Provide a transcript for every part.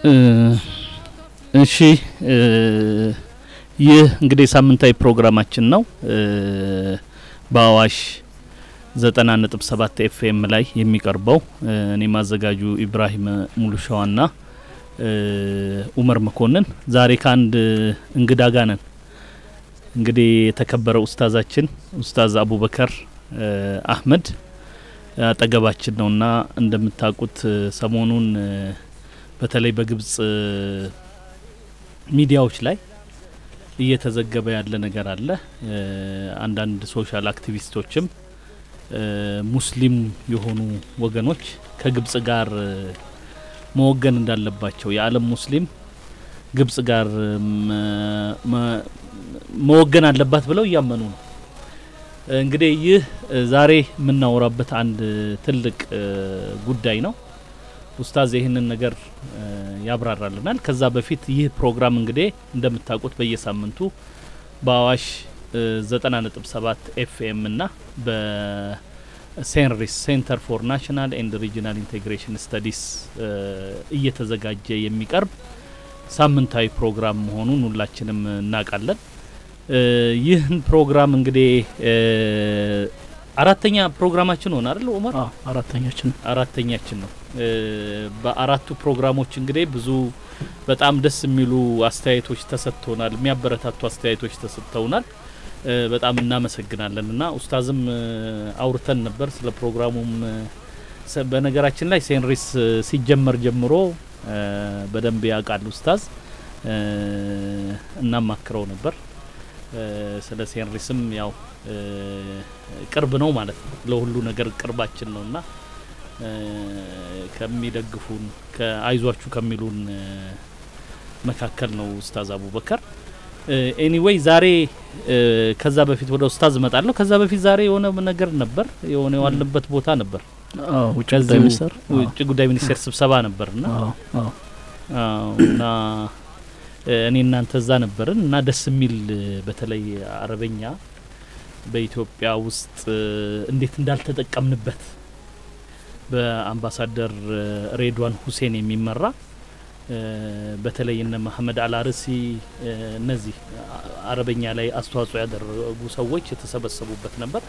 እሺ ይህ እንግዲህ ሳምንታዊ ፕሮግራማችን ነው። በአዋሽ ዘጠና ነጥብ ሰባት ኤፍኤም ላይ የሚቀርበው እኔ ማዘጋጁ ኢብራሂም ሙሉሻዋና ኡመር መኮንን ዛሬ ከአንድ እንግዳ ጋር ነን። እንግዲህ የተከበረ ኡስታዛችን ኡስታዝ አቡበከር አህመድ አጠገባችን ነውና እንደምታውቁት ሰሞኑን በተለይ በግብጽ ሚዲያዎች ላይ እየተዘገበ ያለ ነገር አለ። አንዳንድ ሶሻል አክቲቪስቶችም ሙስሊም የሆኑ ወገኖች ከግብጽ ጋር መወገን እንዳለባቸው የዓለም ሙስሊም ግብጽ ጋር መወገን አለባት ብለው እያመኑ ነው። እንግዲህ ይህ ዛሬ የምናወራበት አንድ ትልቅ ጉዳይ ነው። ኡስታዝ ይህንን ነገር ያብራራልናል። ከዛ በፊት ይህ ፕሮግራም እንግዲህ እንደምታውቁት በየሳምንቱ በአዋሽ ዘጠና ነጥብ ሰባት ኤፍኤም እና በሴንሪስ ሴንተር ፎር ናሽናል ኤንድ ሪጂናል ኢንቴግሬሽን ስተዲስ እየተዘጋጀ የሚቀርብ ሳምንታዊ ፕሮግራም መሆኑን ሁላችንም እናውቃለን። ይህን ፕሮግራም እንግዲህ አራተኛ ፕሮግራማችን ሆነ አይደል ኡመር? አራተኛችን አራተኛችን ነው። በአራቱ ፕሮግራሞች እንግዲህ ብዙ በጣም ደስ የሚሉ አስተያየቶች ተሰጥተውናል። የሚያበረታቱ አስተያየቶች ተሰጥተውናል። በጣም እናመሰግናለን እና ኡስታዝም አውርተን ነበር ስለ ፕሮግራሙም። በነገራችን ላይ ሴንሪስ ሲጀመር ጀምሮ በደንብ ያውቃል ኡስታዝ። እናማክረው ነበር ስለ ሴንሪስም ያው ቅርብ ነው ማለት ነው። ለሁሉ ነገር ቅርባችን ነው እና ከሚደግፉን ከአይዟችሁ ከሚሉን መካከል ነው ኡስታዝ አቡበከር። ኤኒዌይ ዛሬ ከዛ በፊት ወደ ኡስታዝ እመጣለሁ። ከዛ በፊት ዛሬ የሆነ ነገር ነበር፣ የሆነ የዋልንበት ቦታ ነበር። ውጭ ጉዳይ ሚኒስቴር ውጭ ጉዳይ ሚኒስቴር ስብሰባ ነበርና እና እኔ እናንተ እዛ ነበርን እና ደስ የሚል በተለይ አረበኛ በኢትዮጵያ ውስጥ እንዴት እንዳልተጠቀምንበት በአምባሳደር ሬድዋን ሁሴን የሚመራ በተለይ እነ መሀመድ አልአርሲ እነዚህ አረበኛ ላይ አስተዋጽኦ ያደረጉ ሰዎች የተሰበሰቡበት ነበር።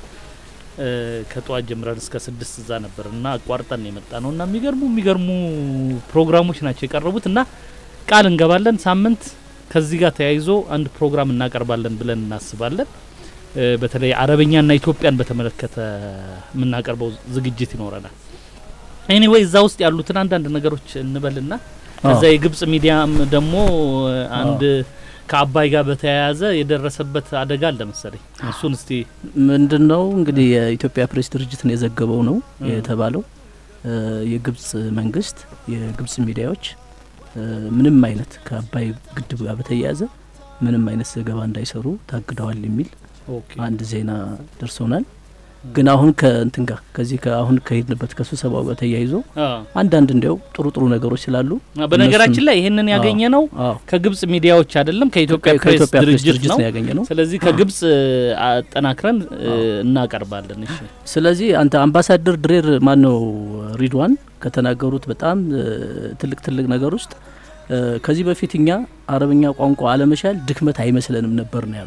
ከጠዋት ጀምረን እስከ ስድስት እዛ ነበር እና አቋርጠን የመጣ ነው እና የሚገርሙ የሚገርሙ ፕሮግራሞች ናቸው የቀረቡት እና ቃል እንገባለን ሳምንት ከዚህ ጋር ተያይዞ አንድ ፕሮግራም እናቀርባለን ብለን እናስባለን። በተለይ አረበኛና ኢትዮጵያን በተመለከተ የምናቀርበው ዝግጅት ይኖረናል። ኤኒዌይ እዛ ውስጥ ያሉትን አንዳንድ ነገሮች እንበልና ከዛ የግብጽ ሚዲያም ደግሞ አንድ ከአባይ ጋር በተያያዘ የደረሰበት አደጋ አለ መሰለኝ። እሱን እስቲ ምንድን ነው እንግዲህ የኢትዮጵያ ፕሬስ ድርጅትን የዘገበው ነው የተባለው የግብጽ መንግስት የግብጽ ሚዲያዎች ምንም አይነት ከአባይ ግድብ ጋር በተያያዘ ምንም አይነት ዘገባ እንዳይሰሩ ታግደዋል የሚል አንድ ዜና ደርሶናል። ግን አሁን ከእንትን ጋር ከዚህ አሁን ከሄድንበት ከስብሰባው ጋር ተያይዞ አንዳንድ እንዲያው ጥሩ ጥሩ ነገሮች ስላሉ በነገራችን ላይ ይህንን ያገኘ ነው ከግብጽ ሚዲያዎች አይደለም ከኢትዮጵያ ፕሬስ ድርጅት ነው ያገኘ ነው። ስለዚህ ከግብጽ አጠናክረን እናቀርባለን። እሺ ስለዚህ አንተ አምባሳደር ድሬር ማን ነው ሪድዋን ከተናገሩት በጣም ትልቅ ትልቅ ነገር ውስጥ ከዚህ በፊት እኛ አረብኛ ቋንቋ አለመቻል ድክመት አይመስለንም ነበር ነው ያሉ።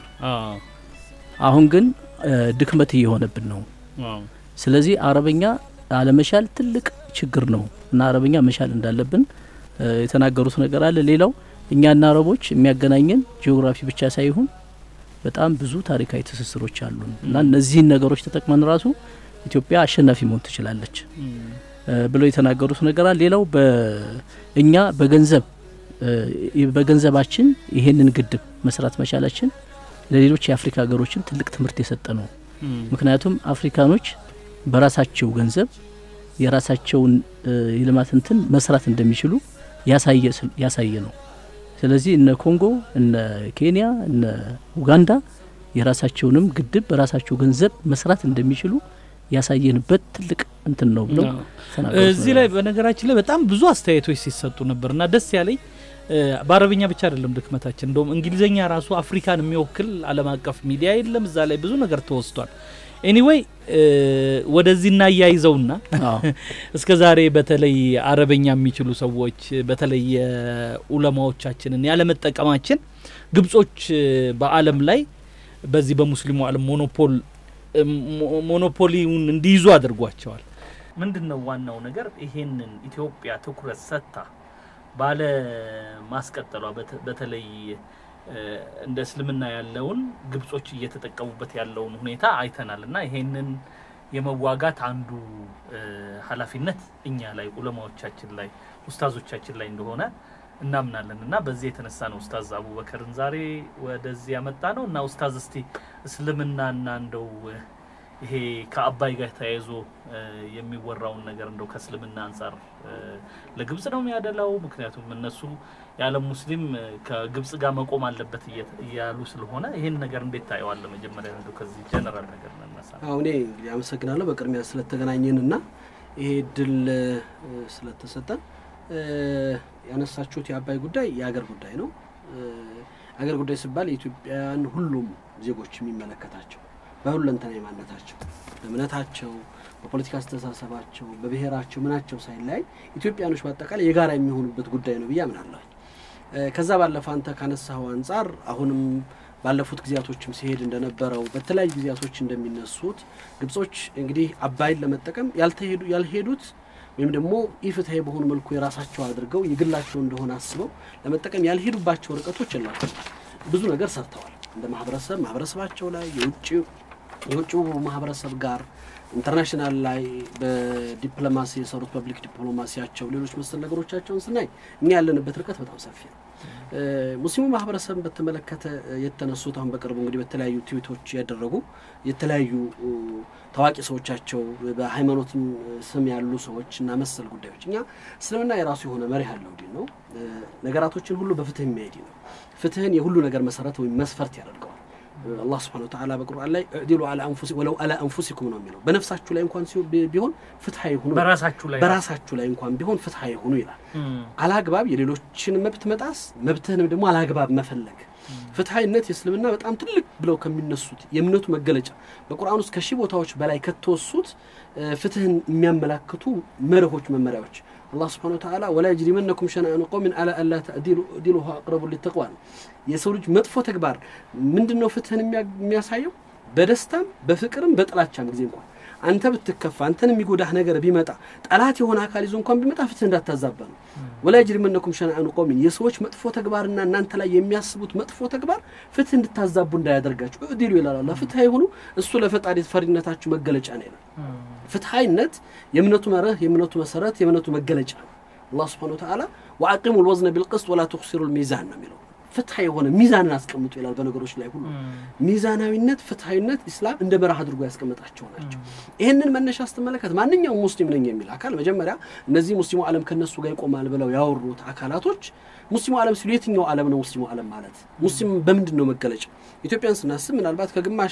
አሁን ግን ድክመት እየሆነብን ነው። ስለዚህ አረበኛ አለመቻል ትልቅ ችግር ነው እና አረበኛ መቻል እንዳለብን የተናገሩት ነገር አለ። ሌላው እኛና አረቦች የሚያገናኘን ጂኦግራፊ ብቻ ሳይሆን በጣም ብዙ ታሪካዊ ትስስሮች አሉን እና እነዚህን ነገሮች ተጠቅመን ራሱ ኢትዮጵያ አሸናፊ መሆን ትችላለች ብለው የተናገሩት ነገር አለ። ሌላው እኛ በገንዘብ በገንዘባችን ይሄንን ግድብ መስራት መቻላችን ለሌሎች የአፍሪካ ሀገሮችም ትልቅ ትምህርት የሰጠ ነው። ምክንያቱም አፍሪካኖች በራሳቸው ገንዘብ የራሳቸውን የልማት እንትን መስራት እንደሚችሉ ያሳየ ነው። ስለዚህ እነ ኮንጎ፣ እነ ኬንያ፣ እነ ኡጋንዳ የራሳቸውንም ግድብ በራሳቸው ገንዘብ መስራት እንደሚችሉ ያሳየንበት ትልቅ እንትን ነው ብለው እዚህ ላይ በነገራችን ላይ በጣም ብዙ አስተያየቶች ሲሰጡ ነበር እና ደስ ያለኝ በአረብኛ ብቻ አይደለም ድክመታችን። እንደውም እንግሊዝኛ ራሱ አፍሪካን የሚወክል ዓለም አቀፍ ሚዲያ የለም። እዛ ላይ ብዙ ነገር ተወስቷል። ኤኒዌይ ወደዚህ እናያይዘውና አዎ እስከ ዛሬ በተለይ አረበኛ የሚችሉ ሰዎች በተለይ የኡለማዎቻችንን ያለመጠቀማችን ግብጾች በዓለም ላይ በዚህ በሙስሊሙ ዓለም ሞኖፖል ሞ- ሞኖፖሊውን እንዲይዙ አድርጓቸዋል። ምንድን ነው ዋናው ነገር? ይሄንን ኢትዮጵያ ትኩረት ሰጥታ ባለ ማስቀጠሏ በተ- በተለይ እ፣ እንደ እስልምና ያለውን ግብጾች እየተጠቀሙበት ያለውን ሁኔታ አይተናል እና ይሄንን የመዋጋት አንዱ እ፣ ኃላፊነት እኛ ላይ ኡለማዎቻችን ላይ ኡስታዞቻችን ላይ እንደሆነ እናምናለን እና በዚህ የተነሳ ነው ኡስታዝ አቡበከርን ዛሬ ወደዚህ ያመጣ ነው እና ኡስታዝ እስቲ እስልምናና እንደው እ፣ ይሄ ከአባይ ጋር ተያይዞ እ፣ የሚወራውን ነገር እንደው ከእስልምና አንጻር እ፣ ለግብጽ ነው የሚያደላው? ምክንያቱም እነሱ የዓለም ሙስሊም እ፣ ከግብጽ ጋር መቆም አለበት እየ- እያሉ ስለሆነ ይህን ነገር እንዴት ታየዋለህ? መጀመሪያ እንደው ከዚህ ጀነራል ነገር ነነሳ። አሁን እኔ እንግዲህ አመሰግናለሁ በቅድሚያ ስለተገናኘን እና ይሄ እድል እ፣ ስለተሰጠን እ፣ ያነሳችሁት የአባይ ጉዳይ የአገር ጉዳይ ነው። እ፣ አገር ጉዳይ ሲባል የኢትዮጵያን ሁሉም ዜጎች የሚመለከታቸው በሁለንተናዊ ማንነታቸው፣ በእምነታቸው፣ በፖለቲካ አስተሳሰባቸው፣ በብሔራቸው ምናቸው ሳይለያይ ኢትዮጵያኖች በአጠቃላይ የጋራ የሚሆኑበት ጉዳይ ነው ብዬ አምናለሁ። እ፣ ከዛ ባለፈ አንተ ካነሳኸው አንጻር አሁንም ባለፉት ጊዜያቶችም ሲሄድ እንደነበረው በተለያዩ ጊዜያቶች እንደሚነሱት ግብጾች እንግዲህ አባይን ለመጠቀም ያልተሄዱ ያልሄዱት ወይም ደግሞ ኢፍትሐዊ በሆኑ መልኩ የራሳቸው አድርገው የግላቸው እንደሆነ አስበው ለመጠቀም ያልሄዱባቸው ርቀቶች የላቸው። ብዙ ነገር ሰርተዋል። እንደ ማህበረሰብ ማህበረሰባቸው ላይ የውጭ የውጭው ማህበረሰብ ጋር ኢንተርናሽናል ላይ በዲፕሎማሲ የሰሩት ፐብሊክ ዲፕሎማሲያቸው፣ ሌሎች መሰል ነገሮቻቸውን ስናይ እኛ ያለንበት ርቀት በጣም ሰፊ ነው። እ፣ ሙስሊሙ ማህበረሰብን በተመለከተ እ፣ የተነሱት አሁን በቅርቡ እንግዲህ በተለያዩ ትዊቶች ያደረጉ የተለያዩ እ፣ ታዋቂ ሰዎቻቸው በሃይማኖትም እ፣ ስም ያሉ ሰዎች እና መሰል ጉዳዮች እኛ እስልምና የራሱ የሆነ መሪ ያለው ዲን ነው። እ፣ ነገራቶችን ሁሉ በፍትህ የሚያሄድ ነው። ፍትህን የሁሉ ነገር መሰረት ወይም መስፈርት ያደርገዋል። አላህ ስብሐነ ወተዓላ በቁርአን ላይ እዕዲሉ አላ አንፉሲ ወለው አላ አንፉሲኩም ነው የሚለው። በነፍሳችሁ ላይ እንኳን ሲሆን ቢ- ቢሆን ፍትሐዊ ሁኑ፣ በራሳችሁ ላይ በራሳችሁ ላይ እንኳን ቢሆን ፍትሐዊ ሁኑ ይላል። አላግባብ የሌሎችን መብት መጣስ፣ መብትህንም ደግሞ አላግባብ መፈለግ። ፍትሐዊነት የእስልምና በጣም ትልቅ ብለው ከሚነሱት የእምነቱ መገለጫ በቁርአን ውስጥ ከሺህ ቦታዎች በላይ ከተወሱት እ፣ ፍትህን የሚያመላክቱ መርሆች፣ መመሪያዎች አላህ ስብሐነ ወተዓላ ወላ የጅሪመነኩም ሸነአኑ ቀውሚን አላ አላ ተዕዲሉ እዕዲሉ ሁወ አቅረቡ ሊተቅዋ ነው። የሰው ልጅ መጥፎ ተግባር ምንድን ነው ፍትህን የሚያ- የሚያሳየው? በደስታም በፍቅርም በጥላቻም ጊዜ እንኳን አንተ ብትከፋ አንተን የሚጎዳህ ነገር ቢመጣ ጠላት የሆነ አካል ይዞ እንኳን ቢመጣ ፍትህ እንዳታዛባ ነው። ወላ የጅሪመነኩም ሸነአኑ ቀውሚን የሰዎች መጥፎ ተግባርና እናንተ ላይ የሚያስቡት መጥፎ ተግባር ፍትህ እንድታዛቡ እንዳያደርጋችሁ እዕዲሉ ይላል አላህ። ፍትህ የሆኑ እሱ ለፈጣሪ ፈሪነታችሁ መገለጫ ነው ይላል። ፍትሐይነት የእምነቱ መርህ የእምነቱ መሰረት የእምነቱ መገለጫ ነው። አላህ ስብሐነ ወተዓላ ወአቂሙ ልወዝነ ቢልቅስጥ ወላ ትኩሲሩ ልሚዛን ነው የሚለው። ፍትሐ የሆነ ሚዛንን አስቀምጡ ይላል። በነገሮች ላይ ሁሉ ሚዛናዊነት፣ ፍትሐዊነት ኢስላም እንደ መርህ አድርጎ ያስቀመጣቸው ናቸው። ይህንን መነሻ ስትመለከት ማንኛውም ሙስሊም ነኝ የሚል አካል መጀመሪያ እነዚህ ሙስሊሙ ዓለም ከነሱ ጋር ይቆማል ብለው ያወሩት አካላቶች ሙስሊሙ ዓለም ሲሉ የትኛው ዓለም ነው ሙስሊሙ ዓለም ማለት? ሙስሊም በምንድን ነው መገለጫ? ኢትዮጵያን ስናስብ ምናልባት ከግማሽ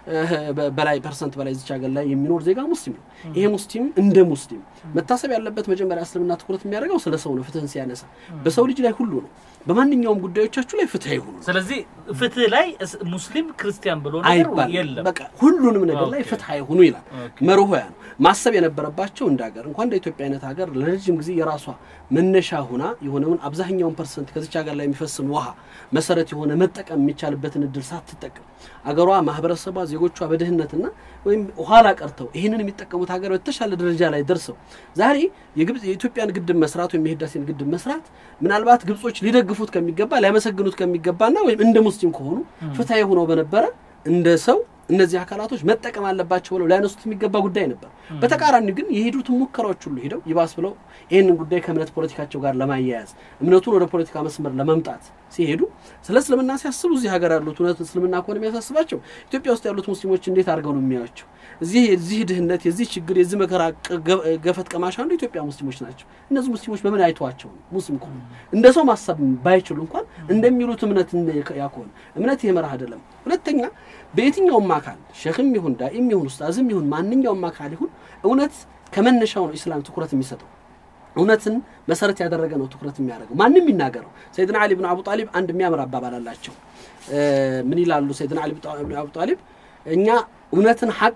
እ፣ በላይ ፐርሰንት በላይ እዚች ሀገር ላይ የሚኖር ዜጋ ሙስሊም ነው። ይሄ ሙስሊም እንደ ሙስሊም መታሰብ ያለበት መጀመሪያ እስልምና ትኩረት የሚያደርገው ስለ ሰው ነው። ፍትህን ሲያነሳ በሰው ልጅ ላይ ሁሉ ነው። በማንኛውም ጉዳዮቻችሁ ላይ ፍትህ ይሁኑ ነው ስለዚህ ፍትህ ላይ እስ- ሙስሊም ክርስቲያን ብሎ ነገር አይባልም። የለም። በቃ ሁሉንም ነገር ላይ ኦኬ። ፍትህ ይሁኑ ይላል። ኦኬ። መርሆ ያ ነው። ማሰብ የነበረባቸው እንደ ሀገር እንኳን እንደ ኢትዮጵያ አይነት ሀገር ለረጅም ጊዜ የራሷ መነሻ ሁና የሆነውን አብዛኛውን ፐርሰንት ከዚች ሀገር ላይ የሚፈስን ውሃ መሰረት የሆነ መጠቀም የሚቻልበትን እድል ሳትጠቀም አገሯ፣ ማህበረሰቧ፣ ዜጎቿ በድህነትና ወይም ኋላ ቀርተው ይህንን የሚጠቀሙት ሀገር በተሻለ ደረጃ ላይ ደርሰው ዛሬ የግብጽ የኢትዮጵያን ግድብ መስራት ወይም የህዳሴን ግድብ መስራት ምናልባት ግብጾች ሊደግፉት ከሚገባ ሊያመሰግኑት ከሚገባና ወይም እንደ ሙስሊም ከሆኑ ፍትሐዊ ሆነው በነበረ እንደ ሰው እነዚህ አካላቶች መጠቀም አለባቸው ብለው ሊያነሱት የሚገባ ጉዳይ ነበር። በተቃራኒ ግን የሄዱትን ሙከራዎች ሁሉ ሄደው ይባስ ብለው ይህንን ጉዳይ ከእምነት ፖለቲካቸው ጋር ለማያያዝ እምነቱን ወደ ፖለቲካ መስመር ለመምጣት ሲሄዱ ስለ እስልምና ሲያስቡ እዚህ ሀገር ያሉት እውነት እስልምና ከሆነ የሚያሳስባቸው ኢትዮጵያ ውስጥ ያሉት ሙስሊሞች እንዴት አድርገው ነው የሚያዩቸው? እዚህ የዚህ ድህነት፣ የዚህ ችግር፣ የዚህ መከራ ቅ- ገ- ገፈት ቀማሽ አንዱ ኢትዮጵያ ሙስሊሞች ናቸው። እነዚህ ሙስሊሞች በምን አይተዋቸው ነው? ሙስሊም ከሆኑ እንደ ሰው ማሰብ ባይችሉ እንኳን እንደሚሉት እምነት እንደ- ያ ከሆነ እምነት ይህ መርህ አይደለም። ሁለተኛ በየትኛውም አካል ሸክም ይሁን ዳኢም ይሁን ኡስታዝም ይሁን ማንኛውም አካል ይሁን እውነት ከመነሻው ነው ኢስላም ትኩረት የሚሰጠው እውነትን መሰረት ያደረገ ነው ትኩረት የሚያደርገው ማንም ይናገረው። ሰይድና አሊ ብን አቡ ጣሊብ አንድ የሚያምር አባባል አላቸው። እ፣ ምን ይላሉ? ሰይድና አሊ ብን አቡ ጣሊብ እኛ እውነትን ሐቅን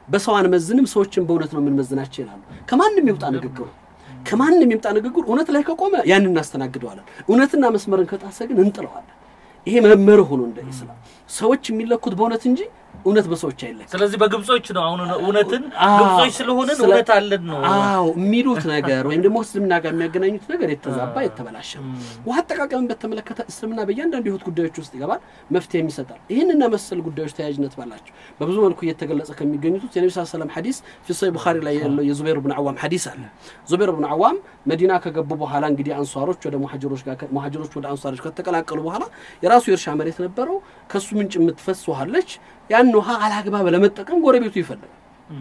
በሰው አንመዝንም፣ ሰዎችን በእውነት ነው የምንመዝናቸው ይላሉ። ከማንም ይውጣ ንግግሩ ከማንም ይምጣ ንግግሩ እውነት ላይ ከቆመ ያንን እናስተናግደዋለን። እውነትና መስመርን ከጣሰ ግን እንጥለዋለን። ይሄ መመርህ ሆኖ እንደ ኢስላም ሰዎች የሚለኩት በእውነት እንጂ እውነት በሰዎች አይለካም። ስለዚህ በግብጾች ነው አሁን እውነትን አዎ፣ ግብጾች ስለሆንን ስለ- እውነት አለን ነው አዎ የሚሉት ነገር ወይም ደግሞ እስልምና ጋር የሚያገናኙት ነገር የተዛባ የተበላሸ ነው። ውሃ አጠቃቀምን በተመለከተ እስልምና በእያንዳንዱ የህይወት ጉዳዮች ውስጥ ይገባል፣ መፍትሄ ይሰጣል። ይህንና መሰል ጉዳዮች ተያያዥነት ባላቸው በብዙ መልኩ እየተገለጸ ከሚገኙት ውስጥ የነቢ ስ ሰለም ሐዲስ ፊ ሰሒህ ቡኻሪ ላይ ያለው የዙበይር ብን አዋም ሐዲስ አለ። ዙበይር ብን አዋም መዲና ከገቡ በኋላ እንግዲህ አንሷሮች ወደ ሙሐጅሮች ጋር ሙሐጅሮች ወደ አንሷሮች ከተቀላቀሉ በኋላ የራሱ የእርሻ መሬት ነበረው። ከሱ ምንጭ የምትፈስ ውሃ አለች። ያን ውሃ አላግባብ ለመጠቀም ጎረቤቱ ይፈልጋል።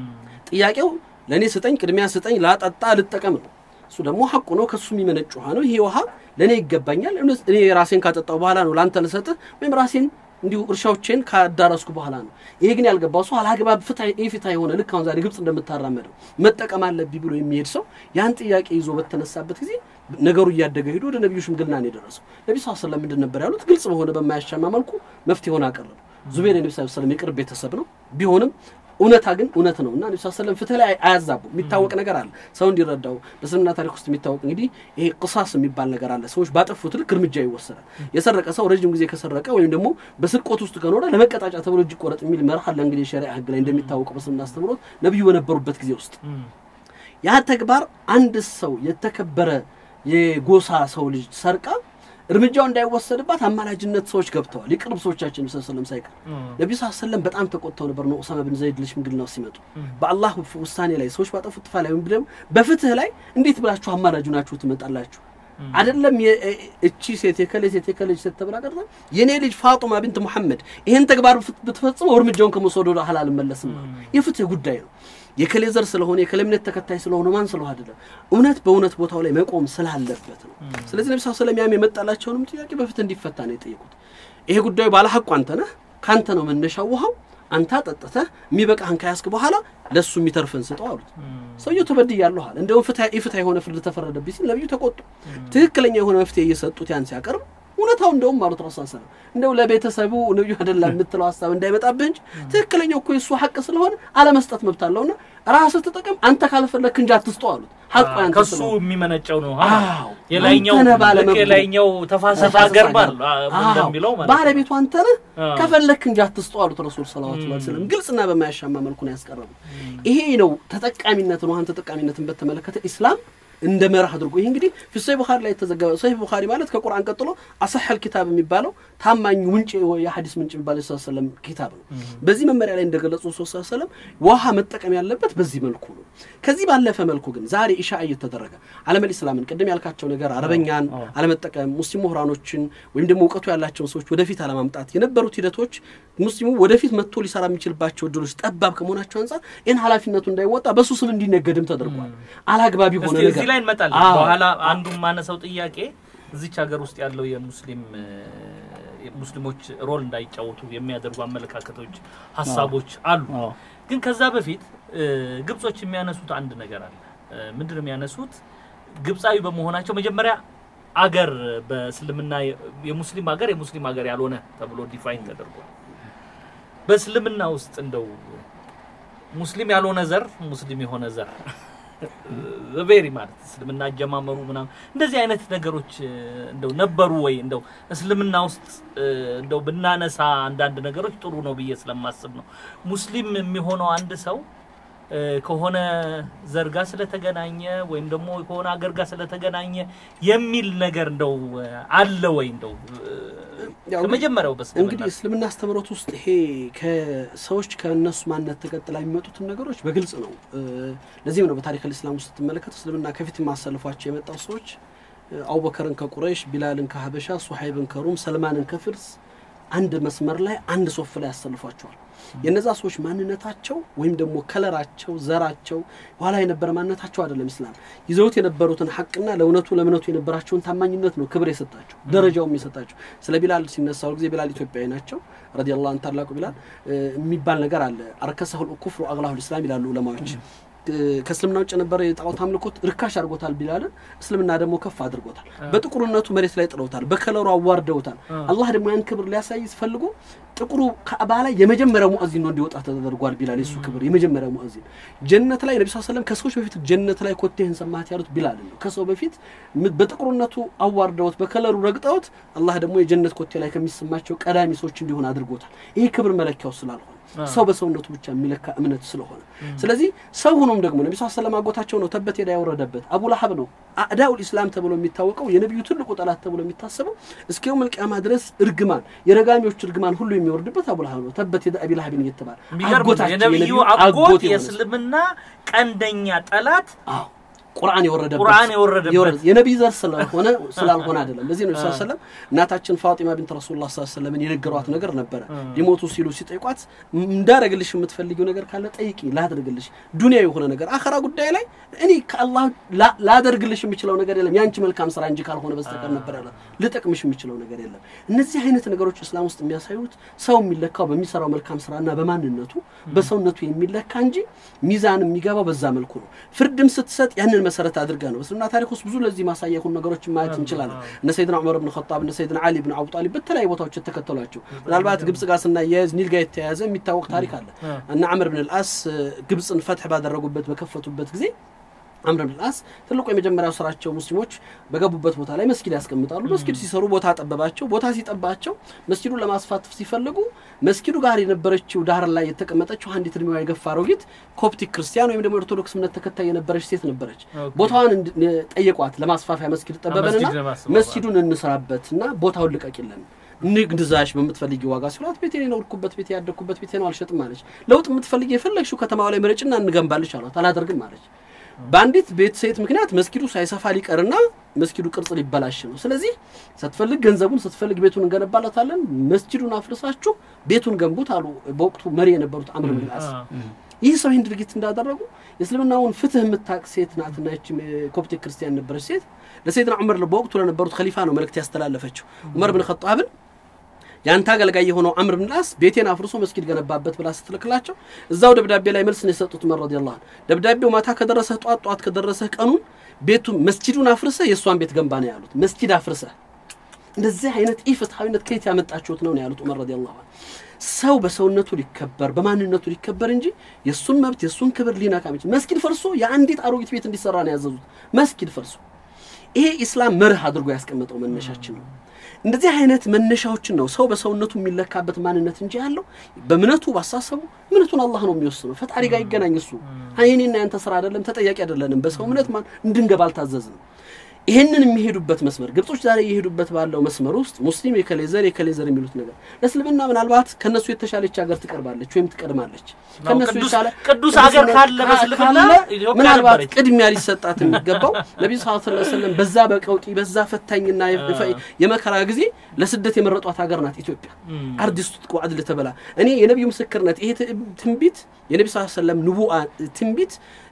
ጥያቄው ለእኔ ስጠኝ፣ ቅድሚያ ስጠኝ፣ ላጠጣ ልጠቀም ነው። እሱ ደግሞ ሐቁ ነው፣ ከሱ የሚመነጭ ውሃ ነው። ይሄ ውሃ ለእኔ ይገባኛል። እውነት እኔ ራሴን ካጠጣው በኋላ ነው ለአንተ ልሰጥህ ወይም ራሴን እንዲሁ እርሻዎቼን ካዳረስኩ በኋላ ነው። ይሄ ግን ያልገባው ሰው አላግባብ ፍታ የሆነ ልክ አሁን ዛሬ ግብጽ እንደምታራመደው መጠቀም አለብኝ ብሎ የሚሄድ ሰው ያን ጥያቄ ይዞ በተነሳበት ጊዜ ነገሩ እያደገ ሄዶ ወደ ነቢዩ ሽምግልና ነው የደረሰው። ነቢ ስ ስለም ምንድን ነበር ያሉት? ግልጽ በሆነ በማያሻማ መልኩ መፍትሄውን አቀረቡ። ዙቤር የነቢ ስ ስለም የቅርብ ቤተሰብ ነው ቢሆንም እውነታ ግን እውነት ነው እና ነቢ ሰለም ፍትህ ላይ አያዛቡ የሚታወቅ ነገር አለ ሰው እንዲረዳው በእስልምና ታሪክ ውስጥ የሚታወቅ እንግዲህ ይሄ ቅሳስ የሚባል ነገር አለ ሰዎች ባጠፉት ልክ እርምጃ ይወሰዳል የሰረቀ ሰው ረጅም ጊዜ ከሰረቀ ወይም ደግሞ በስርቆት ውስጥ ከኖረ ለመቀጣጫ ተብሎ እጅ ቆረጥ የሚል መርህ አለ እንግዲህ የሸሪዓ ህግ ላይ እንደሚታወቀው በእስልምና አስተምሮት ነቢዩ በነበሩበት ጊዜ ውስጥ ያ ተግባር አንድ ሰው የተከበረ የጎሳ ሰው ልጅ ሰርቃ እርምጃው እንዳይወሰድባት አማላጅነት ሰዎች ገብተዋል። የቅርብ ሰዎቻችን ስ ስለም ሳይቀር ነቢዩ ስ ሰለም በጣም ተቆጥተው ነበር ነው ኡሳማ ብን ዘይድ ለሽምግልናው ሲመጡ በአላህ ውሳኔ ላይ ሰዎች ባጠፉት ጥፋ ላይ ወይም ደግሞ በፍትህ ላይ እንዴት ብላችሁ አማላጁ ናችሁ ትመጣላችሁ? አይደለም እቺ ሴት የከሌ ሴት የከሌ ሴት ተብላ ቀርታ የኔ ልጅ ፋጡማ ብንት ሙሐመድ ይህን ተግባር ብትፈጽመው እርምጃውን ከመውሰዱ ወደ ኋላ አልመለስም። የፍትህ ጉዳይ ነው። የከሌ ዘር ስለሆነ የከሌ እምነት ተከታይ ስለሆነ ማን ስለሆነ አይደለም፣ እውነት በእውነት ቦታው ላይ መቆም ስላለበት ነው። ስለዚህ ነቢ ስለም ያም የመጣላቸውንም ጥያቄ በፍትህ እንዲፈታ ነው የጠየቁት። ይሄ ጉዳዩ ባለ ሐቁ አንተ ነህ፣ ከአንተ ነው መነሻው ውሃው አንተ ጠጥተህ የሚበቃህን ከያዝክ በኋላ ለእሱ የሚተርፍን ስጠው አሉት። ሰውየው ተበድያለሁ አለ። እንደውም ኢፍትሐ የሆነ ፍርድ ተፈረደብኝ ሲል ነቢዩ ተቆጡ። ትክክለኛ የሆነ መፍትሄ እየሰጡት ያን ሲያቀርብ እውነታው እንደውም አሉት ረሱ ሰለም እንደው ለቤተሰቡ ነቢዩ አደላ የምትለው ሀሳብ እንዳይመጣብህ እንጂ ትክክለኛው እኮ የእሱ ሐቅ ስለሆነ አለመስጠት መብት አለውና ራስህ ተጠቀም፣ አንተ ካልፈለክ እንጂ አትስጠው አሉት። ሐቁ ያንተ ከሱ ስለሆነ የሚመነጨው ነው። አዎ፣ የላይኛው አንተ ነህ ባለመብቱ። ልክ የላይኛው ተፋሰስ ተፋሰስ ሀገር ባል ሀገር። እንደሚለው ማለት ነው። ባለቤቱ አንተ ነህ አዎ። ከፈለክ እንጂ አትስጠው አሉት ረሱል ሰለላሁ ዐለይሂ ወሰለም። ግልጽና በማያሻማ መልኩ ነው ያስቀረቡት። ይሄ ነው ተጠቃሚነትን ውሃን ተጠቃሚነትን በተመለከተ ኢስላም እንደ መርህ አድርጎ ይህ እንግዲህ ፊ ሰሒህ ቡኻሪ ላይ የተዘገበ ሰሒህ ቡኻሪ ማለት ከቁርአን ቀጥሎ አሰሐል ኪታብ የሚባለው ታማኙ ምንጭ የሐዲስ ምንጭ የሚባለው ስ ሰለም ኪታብ ነው። በዚህ መመሪያ ላይ እንደገለጹ ስ ሰለም ውሃ መጠቀም ያለበት በዚህ መልኩ ነው። ከዚህ ባለፈ መልኩ ግን ዛሬ ኢሻ እየተደረገ ዓለመል ኢስላምን ቅድም ያልካቸው ነገር አረበኛን አለመጠቀም፣ ሙስሊም ምሁራኖችን ወይም ደግሞ እውቀቱ ያላቸውን ሰዎች ወደፊት አለማምጣት የነበሩት ሂደቶች ሙስሊሙ ወደፊት መጥቶ ሊሰራ የሚችልባቸው እድሎች ጠባብ ከመሆናቸው አንጻር ይህን ኃላፊነቱ እንዳይወጣ በሱ ስም እንዲነገድም ተደርጓል። አላግባብ የሆነ እስቲ ነገር እዚህ ላይ እንመጣለን። አዎ። በኋላ አንዱ ማነሳው ጥያቄ እዚች ሀገር ውስጥ ያለው የሙስሊም እ፣ ሙስሊሞች ሮል እንዳይጫወቱ የሚያደርጉ አመለካከቶች፣ ሀሳቦች አሉ። አዎ። ግን ከዛ በፊት እ፣ ግብጾች የሚያነሱት አንድ ነገር አለ። እ፣ ምንድን ነው የሚያነሱት? ግብፃዊ በመሆናቸው መጀመሪያ አገር በእስልምና የ- የሙስሊም ሀገር የሙስሊም ሀገር ያልሆነ ተብሎ ዲፋይን ተደርጓል። በእስልምና ውስጥ እንደው ሙስሊም ያልሆነ ዘር ሙስሊም የሆነ ዘር ቬሪ ማለት እስልምና አጀማመሩ ምናምን እንደዚህ አይነት ነገሮች እ፣ እንደው ነበሩ ወይ? እንደው እስልምና ውስጥ እ፣ እንደው ብናነሳ አንዳንድ ነገሮች ጥሩ ነው ብዬ ስለማስብ ነው። ሙስሊም የሚሆነው አንድ ሰው እ፣ ከሆነ ዘር ጋር ስለተገናኘ ወይም ደግሞ ከሆነ አገር ጋር ስለተገናኘ የሚል ነገር እንደው እ፣ አለ ወይ? እንደው እ፣ ያው ከመጀመሪያው በስልምና እንግዲህ እስልምና አስተምህሮት ውስጥ ይሄ ከሰዎች ከእነሱ ማንነት ተቀጥላ የሚመጡትን ነገሮች በግልጽ ነው። እ፣ ለዚህም ነው በታሪክ ልእስላም ውስጥ ስትመለከት እስልምና ከፊት የማሰልፏቸው የመጣው ሰዎች እ፣ አቡበከርን ከቁረይሽ፣ ቢላልን ከሀበሻ፣ ሱሐይብን ከሩም፣ ሰልማንን ከፍርስ አንድ መስመር ላይ አንድ ሶፍ ላይ ያሰልፏቸዋል። የነዛ ሰዎች ማንነታቸው ወይም ደግሞ ከለራቸው፣ ዘራቸው ኋላ የነበረ ማንነታቸው አይደለም። እስላም ይዘውት የነበሩትን ሐቅና ለእውነቱ ለእምነቱ የነበራቸውን ታማኝነት ነው ክብር የሰጣቸው ደረጃውም የሰጣቸው። ስለ ቢላል ሲነሳው ጊዜ ቢላል ኢትዮጵያዊ ናቸው ረዲየላሁ ዐንሁ ታላቁ ቢላል እ፣ የሚባል ነገር አለ። አርከሰሁል ኩፍሩ አግላሁል ኢስላም ይላሉ ዑለማዎች። ከእስልምና ውጭ የነበረ የጣዖት አምልኮት ርካሽ አድርጎታል ቢላልን እስልምና ደግሞ ከፍ አድርጎታል። በጥቁርነቱ መሬት ላይ ጥለውታል፣ በከለሩ አዋርደውታል። አላህ ደግሞ ያን ክብር ሊያሳይ ፈልጎ ጥቁሩ ካዕባ ላይ የመጀመሪያው ሙአዚን ነው እንዲወጣ ተደርጓል። ቢላል የሱ ክብር የመጀመሪያው ሙአዚን ጀነት ላይ ነቢ ሰለም ከሰዎች በፊት ጀነት ላይ ኮቴህን ሰማት ያሉት ቢላል ነው። ከሰው በፊት በጥቁርነቱ አዋርደውት በከለሩ ረግጠውት አላህ ደግሞ የጀነት ኮቴ ላይ ከሚሰማቸው ቀዳሚ ሰዎች እንዲሆን አድርጎታል። ይሄ ክብር መለኪያው ስላልሆነ ሰው በሰውነቱ ብቻ የሚለካ እምነት ስለሆነ ስለዚህ ሰው ሆኖም ደግሞ ነቢ ሰለም አጎታቸው ነው ተበት ሄዳ ያወረደበት አቡ ለሀብ ነው አዕዳኡል ኢስላም ተብሎ የሚታወቀው የነቢዩ ትልቁ ጠላት ተብሎ የሚታሰበው እስከ የውመል ቂያማ ድረስ እርግማን የረጋሚዎች እርግማን ሁሉ የሚወርድበት አቡ ለሀብ ነው። ተበት ሄዳ አቢ ለሀብን እየተባለ የነቢዩ አጎት የእስልምና ቀንደኛ ጠላት ቁርአን የወረደበት ቁርአን የወረደበት የነቢይ ዘር ስለሆነ ስላልሆነ አይደለም። ለዚህ ነው ስ ሰለም እናታችን ፋጢማ ቢንት ረሱሉላህ ስ ሰለምን የነገሯት ነገር ነበረ። ሊሞቱ ሲሉ ሲጠይቋት እንዳረግልሽ የምትፈልጊው ነገር ካለ ጠይቂ፣ ላድርግልሽ። ዱንያ የሆነ ነገር አኸራ ጉዳይ ላይ እኔ ከአላህ ላደርግልሽ የምችለው ነገር የለም የአንቺ መልካም ስራ እንጂ ካልሆነ በስተቀር ነበር ያላት። ልጠቅምሽ የምችለው ነገር የለም። እነዚህ አይነት ነገሮች እስላም ውስጥ የሚያሳዩት ሰው የሚለካው በሚሰራው መልካም ስራና በማንነቱ በሰውነቱ የሚለካ እንጂ ሚዛን የሚገባው በዛ መልኩ ነው። ፍርድም ስትሰጥ ያንን መሰረት አድርጋ ነው። በእስልምና ታሪክ ውስጥ ብዙ ለዚህ ማሳያ የሆኑ ነገሮችን ማየት እንችላለን። እነ ሰይድና ዑመር ብን ኸጣብ እነ ሰይድና አሊ ብን አቡ ጣሊብ በተለያዩ ቦታዎች የተከተሏቸው ምናልባት ግብጽ ጋር ስናያያዝ ኒል ጋር የተያያዘ የሚታወቅ ታሪክ አለ። እነ አምር ብን ልአስ ግብጽን ፈትሕ ባደረጉበት በከፈቱበት ጊዜ አምር ብን ልአስ ትልቁ የመጀመሪያው ስራቸው ሙስሊሞች በገቡበት ቦታ ላይ መስጊድ ያስቀምጣሉ። መስጊድ ሲሰሩ ቦታ ጠበባቸው። ቦታ ሲጠባቸው መስጊዱን ለማስፋት ሲፈልጉ መስጊዱ ጋር የነበረችው ዳር ላይ የተቀመጠችው አንዲት እድሜዋ የገፋ አሮጊት ኮፕቲክ ክርስቲያን ወይም ደግሞ ኦርቶዶክስ እምነት ተከታይ የነበረች ሴት ነበረች። ቦታዋን ጠየቋት። ለማስፋፊያ መስጊድ ጠበበንና መስጊዱን እንስራበትና ቦታውን ልቀቂልን ንግድዛሽ በምትፈልጊ ዋጋ ሲሏት ቤቴ የኖርኩበት ቤቴ ያደግኩበት ቤቴ ነው አልሸጥም አለች። ለውጥ የምትፈልጊ የፈለግሽው ከተማው ላይ ምረጭና እንገንባልሽ አሏት። አላደርግም አለች። በአንዲት ቤት ሴት ምክንያት መስጊዱ ሳይሰፋ ሊቀርና መስጊዱ ቅርጽ ሊበላሽ ነው። ስለዚህ ስትፈልግ ገንዘቡን ስትፈልግ ቤቱን እንገነባለታለን፣ መስጊዱን አፍርሳችሁ ቤቱን ገንቡት አሉ በወቅቱ መሪ የነበሩት አምር ብን ልአስ። ይህ ሰው ይህን ድርጊት እንዳደረጉ የእስልምናውን ፍትህ የምታቅ ሴት ናትና ይህች ኮፕቲክ ክርስቲያን ነበረች ሴት ለሰይድና ዑመር በወቅቱ ለነበሩት ከሊፋ ነው መልእክት ያስተላለፈችው ዑመር ብን ኸጣብን የአንተ አገልጋይ የሆነው አምር ብን ላስ ቤቴን አፍርሶ መስጊድ ገነባበት ብላ ስትልክላቸው እዛው ደብዳቤ ላይ መልስ ነው የሰጡት። ዑመር ረዲየላሁ ዐንሁ ደብዳቤው ማታ ከደረሰህ ጧት ጧት ከደረሰህ ቀኑን ቤቱ መስጂዱን አፍርሰህ የእሷን ቤት ገንባ ነው ያሉት። መስጂድ አፍርሰህ እንደዚህ አይነት ኢፍትሐዊነት ከየት ያመጣችሁት ነው ነው ያሉት ዑመር ረዲየላሁ ዐንሁ። ሰው በሰውነቱ ሊከበር በማንነቱ ሊከበር እንጂ የእሱን መብት የእሱን ክብር ሊነካ የሚችል መስጊድ ፈርሶ የአንዲት አሮጊት ቤት እንዲሰራ ነው ያዘዙት። መስጊድ ፈርሶ ይሄ ኢስላም መርህ አድርጎ ያስቀመጠው መነሻችን ነው። እንደዚህ አይነት መነሻዎችን ነው ሰው በሰውነቱ የሚለካበት ማንነት እንጂ ያለው በእምነቱ ባሳሰቡ እምነቱን አላህ ነው የሚወስነው። ፈጣሪ ጋር ይገናኝ እሱ የኔና ያንተ ስራ አይደለም፣ ተጠያቂ አይደለንም። በሰው እምነት ማን እንድንገባ አልታዘዝንም። ይህንን የሚሄዱበት መስመር ግብጾች ዛሬ እየሄዱበት ባለው መስመር ውስጥ ሙስሊም የከሌ ዘር የከሌ ዘር የሚሉት ነገር ለእስልምና ምናልባት ከነሱ የተሻለች ሀገር ትቀርባለች ወይም ትቀድማለች። ከነሱ የተሻለ ቅዱስ ሀገር ካለ በእስልምና ኢትዮጵያ ምናልባት ነበረች። ቅድሚያ ሊሰጣት የሚገባው ነቢዩ ስ ላ ሰለም በዛ በቀውጢ በዛ ፈታኝና የመከራ ጊዜ ለስደት የመረጧት ሀገር ናት ኢትዮጵያ። አርዲስቱ ቁዓድል ተበላ እኔ የነቢዩ ምስክርነት ይሄ ትንቢት የነቢ ስ ሰለም ንቡአ ትንቢት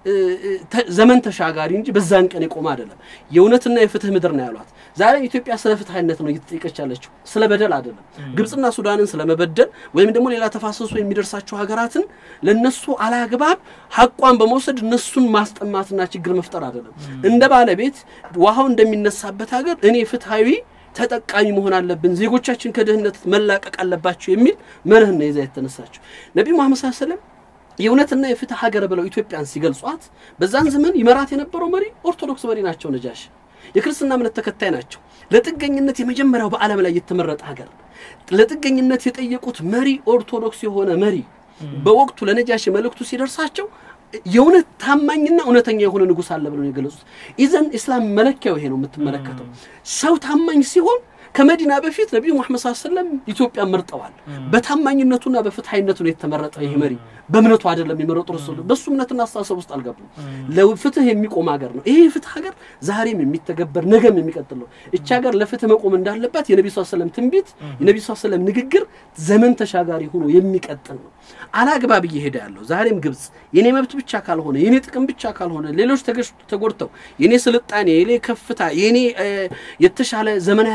ዘመን ተሻጋሪ እንጂ በዛን ቀን የቆመ አይደለም። የእውነትና የፍትህ ምድር ነው ያሏት። ዛሬ ኢትዮጵያ ስለ ፍትሐዊነት ነው እየተጠየቀች ያለችው፣ ስለ በደል አይደለም። ግብፅና ሱዳንን ስለመበደል ወይም ደግሞ ሌላ ተፋሰሱ የሚደርሳቸው ሀገራትን ለነሱ አላግባብ ሀቋን በመውሰድ እነሱን ማስጠማትና ችግር መፍጠር አይደለም። እንደ ባለቤት ውሃው እንደሚነሳበት ሀገር እኔ ፍትሐዊ ተጠቃሚ መሆን አለብን፣ ዜጎቻችን ከድህነት መላቀቅ አለባቸው የሚል መርህ ነው ይዛ የተነሳቸው ነቢዩ መሐመድ ሰለላሁ ዐለይሂ ወሰለም የእውነትና የፍትህ ሀገር ብለው ኢትዮጵያን ሲገልጿት በዛን ዘመን ይመራት የነበረው መሪ ኦርቶዶክስ መሪ ናቸው። ነጃሽ የክርስትና እምነት ተከታይ ናቸው። ለጥገኝነት የመጀመሪያው በዓለም ላይ የተመረጠ ሀገር ለጥገኝነት የጠየቁት መሪ ኦርቶዶክስ የሆነ መሪ በወቅቱ ለነጃሽ መልእክቱ ሲደርሳቸው የእውነት ታማኝና እውነተኛ የሆነ ንጉሥ አለ ብለው የገለጹት። ኢዘን ኢስላም መለኪያው ይሄ ነው የምትመለከተው። ሰው ታማኝ ሲሆን ከመዲና በፊት ነቢዩ ሙሐመድ ሰለላሁ ዐለይሂ ወሰለም ኢትዮጵያን መርጠዋል። በታማኝነቱና በፍትሐዊነቱ ነው የተመረጠ ይህ መሪ። በእምነቱ አይደለም የመረጡ ረሱል በእሱ እምነትና አስተሳሰብ ውስጥ አልገቡም። ለፍትህ የሚቆም ሀገር ነው ይሄ ፍትህ ሀገር ዛሬም የሚተገበር ነገም የሚቀጥል ነው። እች ሀገር ለፍትህ መቆም እንዳለባት የነቢ ስ ሰለም ትንቢት የነቢ ስ ሰለም ንግግር ዘመን ተሻጋሪ ሆኖ የሚቀጥል ነው። አላግባብ እየሄደ ያለው ዛሬም ግብጽ የኔ መብት ብቻ ካልሆነ የኔ ጥቅም ብቻ ካልሆነ ሌሎች ተጎድተው የኔ ስልጣኔ የኔ ከፍታ የኔ የተሻለ ዘመናዊ ሀገር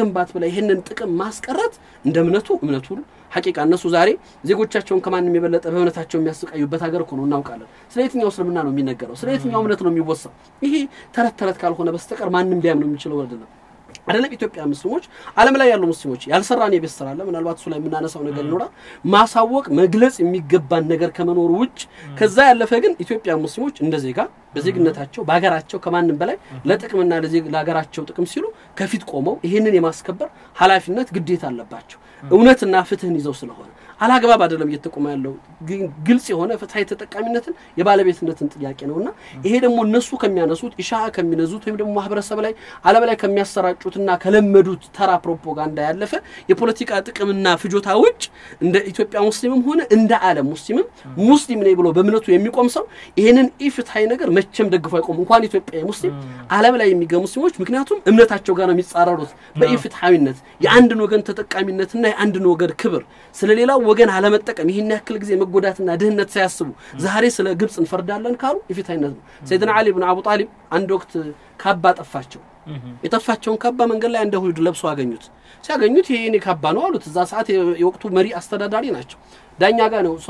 ከመገንባት በላይ ይህንን ጥቅም ማስቀረት እንደ እምነቱ እምነቱ ሐቂቃ እነሱ ዛሬ ዜጎቻቸውን ከማንም የበለጠ በእምነታቸው የሚያሰቃዩበት ሀገር እኮ ነው እናውቃለን። ስለ የትኛው እስልምና ነው የሚነገረው? ስለ የትኛው እምነት ነው የሚወሳው? ይሄ ተረት ተረት ካልሆነ በስተቀር ማንም ቢያምነው የሚችለው አይደለም። አይደለም ኢትዮጵያ ሙስሊሞች ዓለም ላይ ያሉ ሙስሊሞች ያልሰራን የቤት ስራ አለ። ምናልባት እሱ ላይ የምናነሳው ነገር ይኖራል። ማሳወቅ መግለጽ የሚገባን ነገር ከመኖሩ ውጭ ከዛ ያለፈ ግን ኢትዮጵያ ሙስሊሞች እንደ ዜጋ በዜግነታቸው በሀገራቸው ከማንም በላይ ለጥቅምና ለሀገራቸው ጥቅም ሲሉ ከፊት ቆመው ይህንን የማስከበር ኃላፊነት ግዴታ አለባቸው። እውነትና ፍትህን ይዘው ስለሆነ አላግባብ አይደለም እየተቆመ ያለው ግልጽ የሆነ ፍትሀዊ ተጠቃሚነትን የባለቤትነትን ጥያቄ ነው እና ይሄ ደግሞ እነሱ ከሚያነሱት ኢሻ ከሚነዙት ወይም ደግሞ ማህበረሰብ ላይ ዓለም ላይ ከሚያሰራጩትና ከለመዱት ተራ ፕሮፓጋንዳ ያለፈ የፖለቲካ ጥቅምና ፍጆታ ውጭ እንደ ኢትዮጵያ ሙስሊምም ሆነ እንደ ዓለም ሙስሊምም ሙስሊም ነኝ ብሎ በእምነቱ የሚቆም ሰው ይህንን ኢፍትሀዊ ነገር መቼም ደግፎ አይቆም። እንኳን ኢትዮጵያ ሙስሊም ዓለም ላይ የሚገኙ ሙስሊሞች ምክንያቱም እምነታቸው ጋር ነው የሚጻረሩት በኢፍትሀዊነት የአንድን ወገን ተጠቃሚነትና የአንድን ወገን ክብር ስለሌላው ወገን አለመጠቀም ይህን ያክል ጊዜ መጎዳትና ድህነት ሳያስቡ ዛሬ ስለ ግብፅ እንፈርዳለን ካሉ የፊታይነት ነው። ሰይድና አሊ ብን አቡ ጣሊብ አንድ ወቅት ካባ ጠፋቸው። የጠፋቸውን ካባ መንገድ ላይ እንደ ሁድ ለብሶ አገኙት። ሲያገኙት ይሄ የኔ ካባ ነው አሉት። እዛ ሰዓት የወቅቱ መሪ አስተዳዳሪ ናቸው። ዳኛ ጋር ነው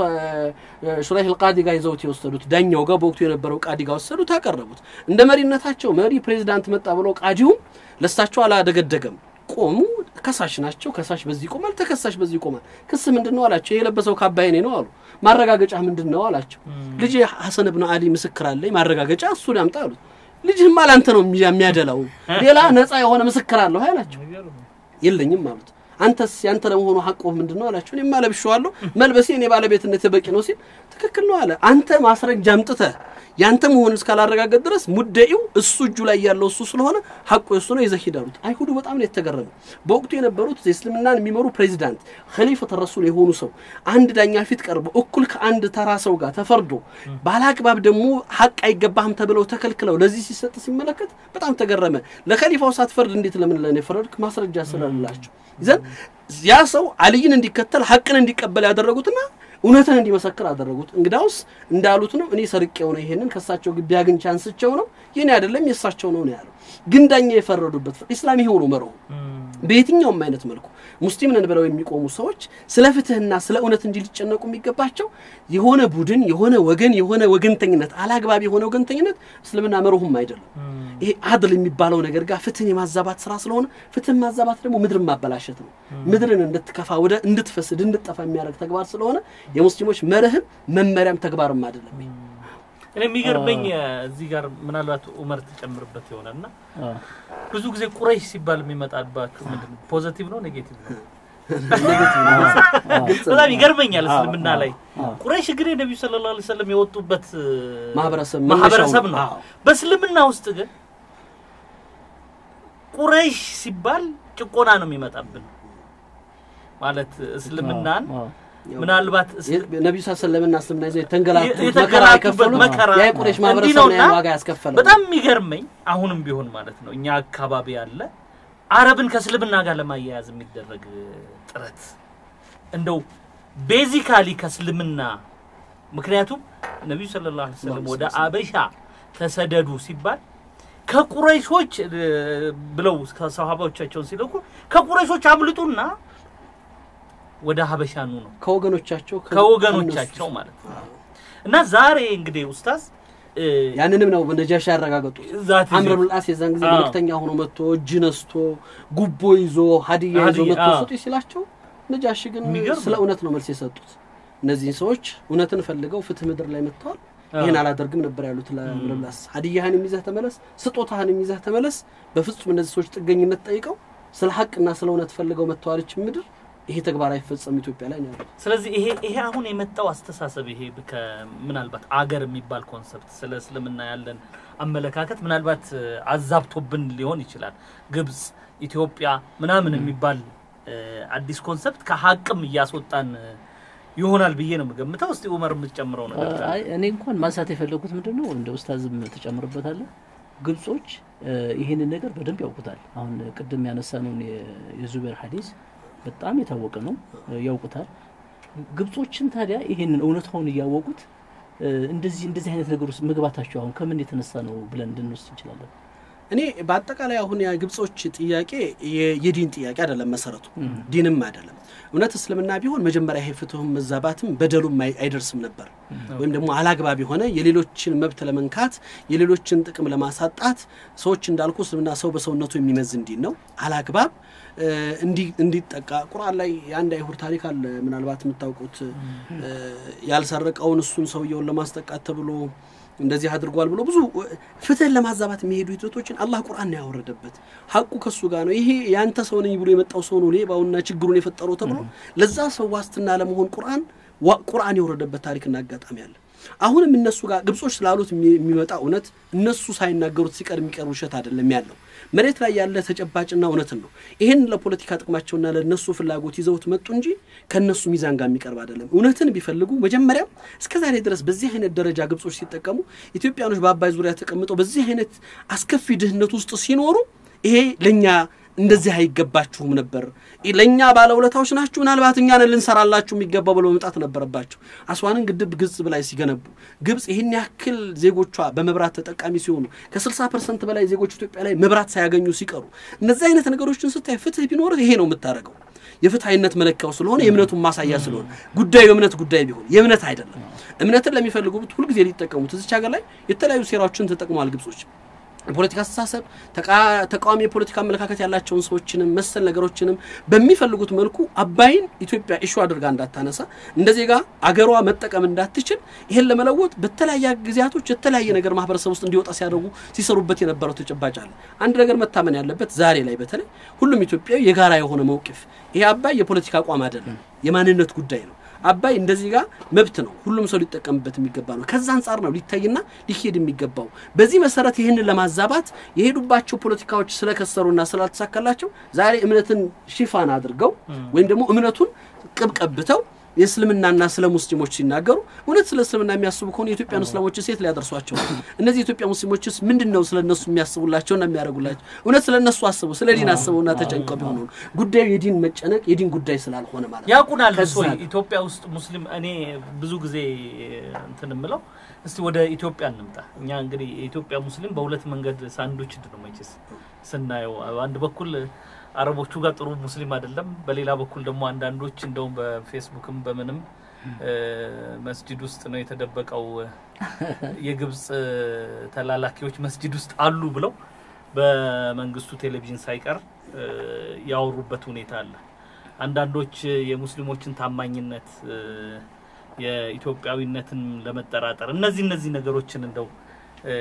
ሹራይህ ልቃዲ ጋር ይዘውት የወሰዱት። ዳኛው ጋር በወቅቱ የነበረው ቃዲ ጋር ወሰዱት፣ አቀረቡት። እንደ መሪነታቸው መሪ ፕሬዚዳንት መጣ ብለው ቃዲውም ለሳቸው አላደገደገም። ቆሙ። ከሳሽ ናቸው። ከሳሽ በዚህ ይቆማል፣ ተከሳሽ በዚህ ይቆማል። ክስ ምንድን ነው አላቸው። የለበሰው ካባ የኔ ነው አሉ። ማረጋገጫ ምንድን ነው አላቸው። ልጅ ሐሰን ብን አሊ ምስክር አለኝ፣ ማረጋገጫ እሱን ያምጣ አሉት። ልጅህማ ላንተ ነው የሚያደላው፣ ሌላ ነፃ የሆነ ምስክር አለሁ አላቸው። የለኝም አሉት። አንተስ ያንተ ለመሆኑ ሐቆህ ምንድን ነው አላቸው። እኔማ ለብሼዋለሁ፣ መልበሴ እኔ ባለቤትነት በቂ ነው ሲል ትክክል ነው አለ። አንተ ማስረጃ አምጥተህ ያንተ መሆን እስካላረጋገጥ ድረስ ሙደኢው እሱ እጁ ላይ ያለው እሱ ስለሆነ ሐቁ የሱ ነው ይዘህ ሂድ አሉት። አይሁዱ በጣም ነው የተገረሙ። በወቅቱ የነበሩት እስልምናን የሚመሩ ፕሬዚዳንት ኸሊፈተ ረሱል የሆኑ ሰው አንድ ዳኛ ፊት ቀርበው እኩል ከአንድ ተራ ሰው ጋር ተፈርዶ ባለአግባብ ደግሞ ሐቅ አይገባህም ተብለው ተከልክለው ለዚህ ሲሰጥ ሲመለከት በጣም ተገረመ። ለኸሊፋው ሳትፈርድ እንዴት ለምን ለኔ ፈረድክ? ማስረጃ ስለሌላቸው ይዘን ያ ሰው አልይን እንዲከተል ሐቅን እንዲቀበል ያደረጉትና እውነትን እንዲመሰክር አደረጉት። እንግዳውስ እንዳሉት ነው። እኔ ሰርቄው ነው ይሄንን ከእሳቸው ግቢ አግኝቼ አንስቼው ነው የኔ አይደለም የእሳቸው ነው ነው ያለው። ግን ዳኛ የፈረዱበት ኢስላም ይሄው ነው መርሁ። በየትኛውም አይነት መልኩ ሙስሊም ነን ብለው የሚቆሙ ሰዎች ስለ ፍትህና ስለ እውነት እንጂ ሊጨነቁ የሚገባቸው የሆነ ቡድን፣ የሆነ ወገን፣ የሆነ ወገንተኝነት፣ አላግባብ የሆነ ወገንተኝነት እስልምና መርሁም አይደለም። ይሄ አድል የሚባለው ነገር ጋር ፍትህን የማዛባት ስራ ስለሆነ ፍትህን ማዛባት ደግሞ ምድርን ማበላሸት ነው። ምድርን እንድትከፋ ወደ እንድትፈስድ እንድትጠፋ የሚያደርግ ተግባር ስለሆነ የሙስሊሞች መርህም መመሪያም ተግባርም አይደለም። እኔ የሚገርመኝ እዚህ ጋር ምናልባት ኡመር ትጨምርበት ይሆናል እና ብዙ ጊዜ ቁረይሽ ሲባል የሚመጣባችሁ ምንድን ነው? ፖዘቲቭ ነው ኔጌቲቭ ነው? በጣም ይገርመኛል። እስልምና ላይ ቁረይሽ ግን የነቢዩ ሰለላሁ ዐለይሂ ወሰለም የወጡበት ማህበረሰብ ነው። በእስልምና ውስጥ ግን ቁረይሽ ሲባል ጭቆና ነው የሚመጣብን ማለት እስልምናን ምናልባት ነቢዩ ሰለምና እስልምና ይዘው የተንገላቱት መከራ የከፈሉት ያ የቁረይሽ ማህበረሰብ ነው ያን ዋጋ ያስከፈለው። በጣም የሚገርመኝ አሁንም ቢሆን ማለት ነው እኛ አካባቢ ያለ አረብን ከእስልምና ጋር ለማያያዝ የሚደረግ ጥረት እንደው ቤዚካሊ ከእስልምና ምክንያቱም ነቢዩ ሰለላሁ ዐለይሂ ወሰለም ወደ አበሻ ተሰደዱ ሲባል ከቁረይሾች ብለው ከሰሃባዎቻቸውን ሲልኩ ከቁረይሾች አምልጡና ወደ ሀበሻ ኑ ነው ከወገኖቻቸው ከወገኖቻቸው ማለት ነው። እና ዛሬ እንግዲህ ኡስታዝ ያንንም ነው ነጃሽ ያረጋገጡት። አምር ብን አስ የዛን ጊዜ መልእክተኛ ሆኖ መጥቶ እጅ ነስቶ ጉቦ ይዞ ሀዲያ ይዞ መጥቶ ስጡ ሲላቸው ነጃሽ ግን ስለ እውነት ነው መልስ የሰጡት። እነዚህን ሰዎች እውነትን ፈልገው ፍትህ ምድር ላይ መጥተዋል። ይህን አላደርግም ነበር ያሉት ለአምር ብን አስ። ሀዲያህንም ይዘህ ተመለስ፣ ስጦታህንም ይዘህ ተመለስ። በፍጹም እነዚህ ሰዎች ጥገኝነት ጠይቀው ስለ ሀቅና ስለ እውነት ፈልገው መጥተዋለች ምድር ይሄ ተግባር አይፈጸም ኢትዮጵያ ላይ ነው። ስለዚህ ይሄ ይሄ አሁን የመጣው አስተሳሰብ ይሄ ምናልባት አገር የሚባል ኮንሰፕት ስለ እስልምና ያለን አመለካከት ምናልባት አዛብቶብን ሊሆን ይችላል። ግብጽ፣ ኢትዮጵያ ምናምን የሚባል አዲስ ኮንሰፕት ከሀቅም እያስወጣን ይሆናል ብዬ ነው የምገምተው። እስቲ ኡመር የምትጨምረው ነገር እኔ እንኳን ማንሳት የፈለጉት ምንድን ነው እንደ ኡስታዝም ትጨምርበታለህ። ግብጾች ይህንን ነገር በደንብ ያውቁታል። አሁን ቅድም ያነሳነውን የዙቤር ሀዲስ በጣም የታወቀ ነው፣ ያውቁታል። ግብጾችን ታዲያ ይሄንን እውነታውን እያወቁት እንደዚህ እንደዚህ አይነት ነገር ውስጥ መግባታቸው አሁን ከምን የተነሳ ነው ብለን እንድንወስድ እንችላለን። እኔ በአጠቃላይ አሁን የግብጾች ጥያቄ የ- የዲን ጥያቄ አይደለም፣ መሰረቱ ዲንም አይደለም። እውነት እስልምና ቢሆን መጀመሪያ ይሄ ፍትሁም መዛባትም በደሉም አይ- አይደርስም ነበር። ወይም ደግሞ አላግባብ የሆነ የሌሎችን መብት ለመንካት የሌሎችን ጥቅም ለማሳጣት ሰዎች እንዳልኩ እስልምና ሰው በሰውነቱ የሚመዝን ዲን ነው። አላግባብ እ፣ እንዲ- እንዲጠቃ ቁርአን ላይ የአንድ አይሁድ ታሪክ አለ። ምናልባት የምታውቁት እ፣ ያልሰረቀውን እሱን ሰውየውን ለማስጠቃት ተብሎ እንደዚህ አድርጓል ብሎ ብዙ ፍትህን ለማዛባት የሚሄዱ ሂደቶችን አላህ ቁርአን ነው ያወረደበት። ሀቁ ከሱ ጋር ነው። ይሄ ያንተ ሰው ነኝ ብሎ የመጣው ሰው ነው ሌባውና ችግሩን የፈጠረው ተብሎ ለዛ ሰው ዋስትና ለመሆን ቁርአን ዋ- ቁርአን የወረደበት ታሪክና አጋጣሚ አለ። አሁንም እነሱ ጋር ግብጾች ስላሉት የሚ- የሚመጣ እውነት እነሱ ሳይናገሩት ሲቀር የሚቀር ውሸት አይደለም ያለው መሬት ላይ ያለ ተጨባጭና እውነትን ነው። ይህን ለፖለቲካ ጥቅማቸውና ለነሱ ፍላጎት ይዘውት መጡ እንጂ ከነሱ ሚዛን ጋር የሚቀርብ አይደለም። እውነትን ቢፈልጉ መጀመሪያም እስከ ዛሬ ድረስ በዚህ አይነት ደረጃ ግብጾች ሲጠቀሙ ኢትዮጵያኖች በአባይ ዙሪያ ተቀምጠው በዚህ አይነት አስከፊ ድህነት ውስጥ ሲኖሩ ይሄ ለእኛ እንደዚህ አይገባችሁም ነበር፣ ለእኛ ባለውለታዎች ናችሁ፣ ምናልባት እኛን ልንሰራላችሁ የሚገባው ብለው መምጣት ነበረባቸው። አስዋንን ግድብ ግብጽ ላይ ሲገነቡ ግብጽ ይህን ያክል ዜጎቿ በመብራት ተጠቃሚ ሲሆኑ ከ60 ፐርሰንት በላይ ዜጎች ኢትዮጵያ ላይ መብራት ሳያገኙ ሲቀሩ እነዚህ አይነት ነገሮችን ስታይ ፍትህ ቢኖርህ ይሄ ነው የምታደርገው። የፍትሐዊነት መለኪያው ስለሆነ የእምነቱን ማሳያ ስለሆነ ጉዳዩ የእምነት ጉዳይ ቢሆን የእምነት አይደለም። እምነትን ለሚፈልጉት ሁልጊዜ ሊጠቀሙት እዚች ሀገር ላይ የተለያዩ ሴራዎችን ተጠቅመዋል ግብጾች። የፖለቲካ አስተሳሰብ ተቃ- ተቃዋሚ የፖለቲካ አመለካከት ያላቸውን ሰዎችንም መሰል ነገሮችንም በሚፈልጉት መልኩ አባይን ኢትዮጵያ ኢሹ አድርጋ እንዳታነሳ እንደ ዜጋ አገሯ መጠቀም እንዳትችል ይሄን ለመለወጥ በተለያየ ጊዜያቶች የተለያየ ነገር ማህበረሰብ ውስጥ እንዲወጣ ሲያደርጉ ሲሰሩበት የነበረው ተጨባጭ አለ። አንድ ነገር መታመን ያለበት ዛሬ ላይ በተለይ ሁሉም ኢትዮጵያዊ የጋራ የሆነ መውቅፍ ይሄ አባይ የፖለቲካ አቋም አይደለም፣ የማንነት ጉዳይ ነው። አባይ እንደዚህ ጋር መብት ነው፣ ሁሉም ሰው ሊጠቀምበት የሚገባ ነው። ከዛ አንጻር ነው ሊታይና ሊሄድ የሚገባው። በዚህ መሰረት ይህንን ለማዛባት የሄዱባቸው ፖለቲካዎች ስለከሰሩና ስላልተሳካላቸው ዛሬ እምነትን ሽፋን አድርገው ወይም ደግሞ እምነቱን ቅብ ቀብተው የእስልምናና ስለ ሙስሊሞች ሲናገሩ እውነት ስለ እስልምና የሚያስቡ ከሆነ የኢትዮጵያን እስላሞች ሴት ሊያደርሷቸው ነው? እነዚህ የኢትዮጵያ ሙስሊሞችስ ምንድን ነው ስለ እነሱ የሚያስቡላቸውና የሚያደርጉላቸው? እውነት ስለ እነሱ አስበው ስለ ዲን አስበውና ተጨንቀው ቢሆኑ ነው። ጉዳዩ የዲን መጨነቅ የዲን ጉዳይ ስላልሆነ ማለት ነው። ያውቁናል ከዛ ወይ ጋር ኢትዮጵያ ውስጥ ሙስሊም እኔ ብዙ ጊዜ እንትን የምለው እስቲ ወደ ኢትዮጵያ እንምጣ እኛ እንግዲህ የኢትዮጵያ ሙስሊም በሁለት መንገድ ሳንዱች ነው መቼስ ስናየው አንድ በኩል አረቦቹ ጋር ጥሩ ሙስሊም አይደለም በሌላ በኩል ደግሞ አንዳንዶች እንደውም በፌስቡክም በምንም እ፣ መስጂድ ውስጥ ነው የተደበቀው የግብፅ ተላላኪዎች መስጂድ ውስጥ አሉ ብለው በመንግስቱ ቴሌቪዥን ሳይቀር እ፣ ያወሩበት ሁኔታ አለ። አንዳንዶች የሙስሊሞችን ታማኝነት እ፣ የኢትዮጵያዊነትን ለመጠራጠር እነዚህ እነዚህ ነገሮችን እንደው እ፣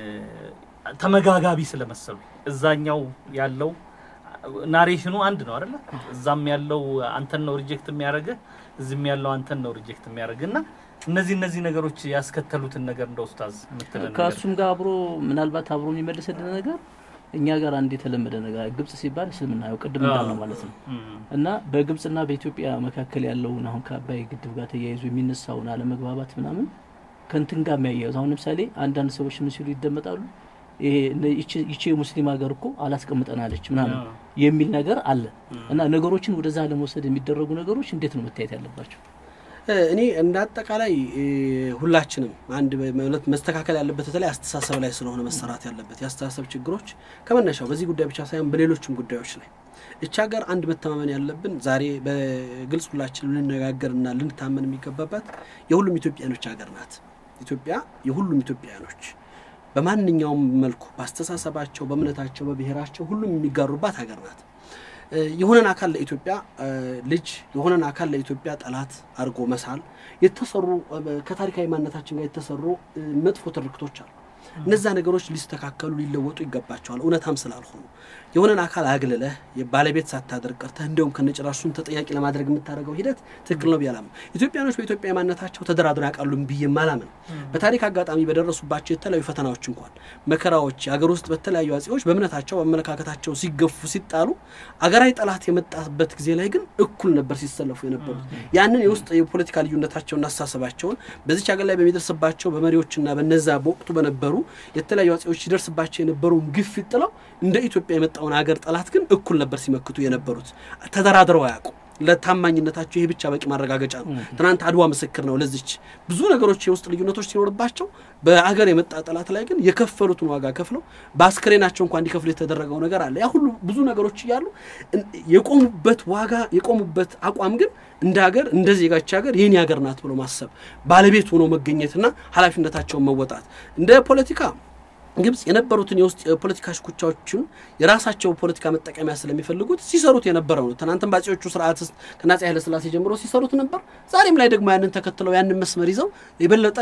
ተመጋጋቢ ስለመሰሉ እዛኛው ያለው ናሬሽኑ አንድ ነው አይደለ? እዛም ያለው አንተን ነው ሪጀክት የሚያደርግህ፣ እዚህም ያለው አንተን ነው ሪጀክት የሚያደርግህ እና እነዚህ እነዚህ ነገሮች ያስከተሉትን ነገር እንደ ኡስታዝ የምትለን ነገር ከእሱም ጋር አብሮ ምናልባት አብሮ የሚመልስልን ነገር እኛ ጋር አንድ የተለመደ ነገር ግብጽ ሲባል እስልምና ያው ቅድም እንዳልነው ማለት ነው እም፣ እና በግብጽና በኢትዮጵያ መካከል ያለውን አሁን ከአባይ ግድብ ጋር ተያይዞ የሚነሳውን አለመግባባት ምናምን ከንትን ጋር የሚያያዙ አሁን ለምሳሌ አንዳንድ ሰዎች ምን ሲሉ ይደመጣሉ ይሄ እነ- ይቺ- ይቺ የሙስሊም ሀገር እኮ አላስቀምጠናለች ምናምን አዎ። የሚል ነገር አለ እና ነገሮችን ወደዛ ለመውሰድ የሚደረጉ ነገሮች እንዴት ነው መታየት ያለባቸው? እ፣ እኔ እንደ አጠቃላይ እ፣ ሁላችንም አንድ ማለት መስተካከል ያለበት በተለይ አስተሳሰብ ላይ ስለሆነ መሰራት ያለበት የአስተሳሰብ ችግሮች ከመነሻው በዚህ ጉዳይ ብቻ ሳይሆን በሌሎችም ጉዳዮች ላይ እቻ ሀገር አንድ መተማመን ያለብን ዛሬ በግልጽ ሁላችን ልንነጋገርና ልንታመን የሚገባባት የሁሉም ኢትዮጵያኖች ሀገር ናት። ኢትዮጵያ የሁሉም ኢትዮጵያኖች በማንኛውም መልኩ በአስተሳሰባቸው፣ በእምነታቸው፣ በብሔራቸው ሁሉም የሚጋሩባት ሀገር ናት። እ፣ የሆነን አካል ለኢትዮጵያ እ፣ ልጅ የሆነን አካል ለኢትዮጵያ ጠላት አድርጎ መሳል የተሰሩ እ፣ ከታሪካዊ ማንነታችን ጋር የተሰሩ እ፣ መጥፎ ትርክቶች አሉ። እነዛ ነገሮች ሊስተካከሉ ሊለወጡ ይገባቸዋል። እውነታም ስላልሆኑ የሆነን አካል አግልለህ ባለቤት ሳታደርግ ቀርተህ እንዲሁም ከነጭራሹን ተጠያቂ ለማድረግ የምታደርገው ሂደት ትክክል ነው ብዬ አላምንም። ኢትዮጵያኖች በኢትዮጵያ ማንነታቸው ተደራድረው ያውቃሉ ብዬ አላምንም። በታሪክ አጋጣሚ በደረሱባቸው የተለያዩ ፈተናዎች እንኳን መከራዎች፣ አገር ውስጥ በተለያዩ አጼዎች በእምነታቸው በአመለካከታቸው ሲገፉ ሲጣሉ አገራዊ ጠላት የመጣበት ጊዜ ላይ ግን እኩል ነበር ሲሰለፉ የነበሩት። ያንን የውስጥ የፖለቲካ ልዩነታቸውና አስተሳሰባቸውን በዚች ሀገር ላይ በሚደርስባቸው በመሪዎችና በነዛ በወቅቱ በነበሩ የተለያዩ አጼዎች ሲደርስባቸው የነበረውን ግፊት ጥለው እንደ ኢትዮጵያ የመጣውን ሀገር ጠላት ግን እኩል ነበር ሲመክቱ የነበሩት። ተደራድረው አያውቁ ለታማኝነታቸው ይሄ ብቻ በቂ ማረጋገጫ ነው። ትናንት አድዋ ምስክር ነው ለዚች ብዙ ነገሮች የውስጥ ልዩነቶች ሲኖርባቸው በአገር የመጣ ጠላት ላይ ግን የከፈሉትን ዋጋ ከፍለው በአስክሬናቸው እንኳ እንዲከፍሉ የተደረገው ነገር አለ። ያ ሁሉ ብዙ ነገሮች እያሉ የቆሙበት ዋጋ የቆሙበት አቋም ግን እንደ ሀገር እንደ ዜጋች ሀገር የኔ ሀገር ናት ብሎ ማሰብ ባለቤት ሆኖ መገኘትና ኃላፊነታቸውን መወጣት እንደ ፖለቲካ ግብጽ የነበሩትን የውስጥ የፖለቲካ ሽኩቻዎችን የራሳቸው ፖለቲካ መጠቀሚያ ስለሚፈልጉት ሲሰሩት የነበረው ነው። ትናንትም በአጼዎቹ ስርዓት ውስጥ ከአፄ ኃይለሥላሴ ጀምሮ ሲሰሩት ነበር። ዛሬም ላይ ደግሞ ያንን ተከትለው ያንን መስመር ይዘው የበለጠ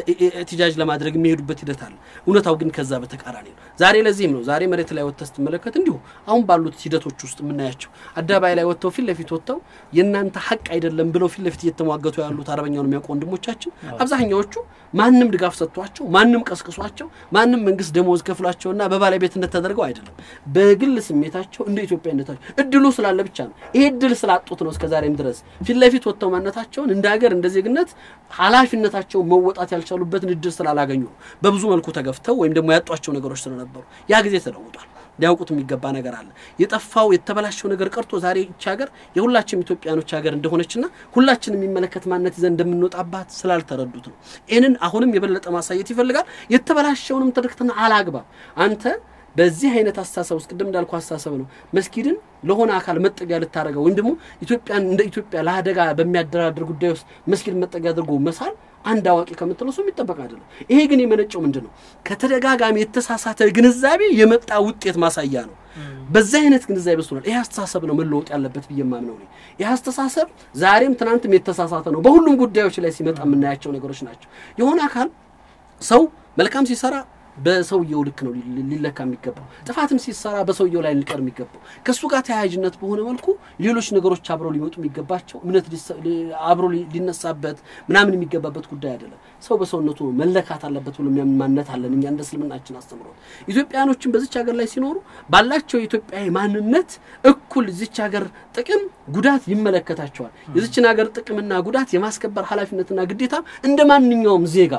እትጃጅ ለማድረግ የሚሄዱበት ሂደት አለ። እውነታው ግን ከዛ በተቃራኒ ነው። ዛሬ ለዚህም ነው ዛሬ መሬት ላይ ወጥተህ ስትመለከት እንዲሁ አሁን ባሉት ሂደቶች ውስጥ የምናያቸው አደባባይ ላይ ወጥተው ፊት ለፊት ወጥተው የእናንተ ሀቅ አይደለም ብለው ፊት ለፊት እየተሟገቱ ያሉት አረበኛውን የሚያውቁ ወንድሞቻችን አብዛኛዎቹ ማንም ድጋፍ ሰጥቷቸው ማንም ቀስቅሷቸው ማንም መንግስት ደሞዝ ከፍሏቸውና በባለቤትነት ተደርገው አይደለም። በግል ስሜታቸው እንደ ኢትዮጵያነታቸው እድሉ ስላለ ብቻ ነው። ይሄ እድል ስላጡት ነው እስከዛሬም ድረስ ፊት ለፊት ወጥተው ማንነታቸውን እንደ ሀገር እንደ ዜግነት ኃላፊነታቸውን መወጣት ያልቻሉበትን እድል ስላላገኙ ነው። በብዙ መልኩ ተገፍተው ወይም ደግሞ ያጧቸው ነገሮች ስለነበሩ ያ ጊዜ ተለውጧል። ሊያውቁት የሚገባ ነገር አለ። የጠፋው የተበላሸው ነገር ቀርቶ ዛሬ ይቺ ሀገር የሁላችንም ኢትዮጵያኖች ሀገር እንደሆነችና ሁላችን የሚመለከት ማንነት ይዘን እንደምንወጣባት ስላልተረዱት ነው። ይህንን አሁንም የበለጠ ማሳየት ይፈልጋል። የተበላሸውንም ትርክትና አላግባብ አንተ በዚህ አይነት አስተሳሰብ ውስጥ ቅድም እንዳልኩ አስተሳሰብ ነው መስጊድን ለሆነ አካል መጠጊያ ልታደርገው ወይም ደግሞ ኢትዮጵያን እንደ ኢትዮጵያ ለአደጋ በሚያደራድር ጉዳይ ውስጥ መስጊድ መጠጊያ አድርጎ መሳል አንድ አዋቂ ከምትለው ሰው የሚጠበቅ አይደለም። ይሄ ግን የመነጨው ምንድን ነው? ከተደጋጋሚ የተሳሳተ ግንዛቤ የመጣ ውጤት ማሳያ ነው። በዚህ አይነት ግንዛቤ ውስጥ ይህ አስተሳሰብ ነው መለወጥ ያለበት ብዬ የማምነው እኔ። ይህ አስተሳሰብ ዛሬም ትናንትም የተሳሳተ ነው። በሁሉም ጉዳዮች ላይ ሲመጣ የምናያቸው ነገሮች ናቸው። የሆነ አካል ሰው መልካም ሲሰራ በሰውየው ልክ ነው ሊለካ የሚገባው። ጥፋትም ሲሰራ በሰውየው ላይ ሊቀር የሚገባው ከእሱ ጋር ተያያዥነት በሆነ መልኩ ሌሎች ነገሮች አብረው ሊመጡ የሚገባቸው እምነት አብሮ ሊነሳበት ምናምን የሚገባበት ጉዳይ አይደለም። ሰው በሰውነቱ መለካት አለበት ብሎ የሚያምን ማንነት አለን እኛ እንደ እስልምናችን አስተምሮት። ኢትዮጵያኖችን በዚች ሀገር ላይ ሲኖሩ ባላቸው የኢትዮጵያዊ ማንነት እኩል እዚች ሀገር ጥቅም ጉዳት ይመለከታቸዋል። የዚችን ሀገር ጥቅምና ጉዳት የማስከበር ኃላፊነትና ግዴታ እንደ ማንኛውም ዜጋ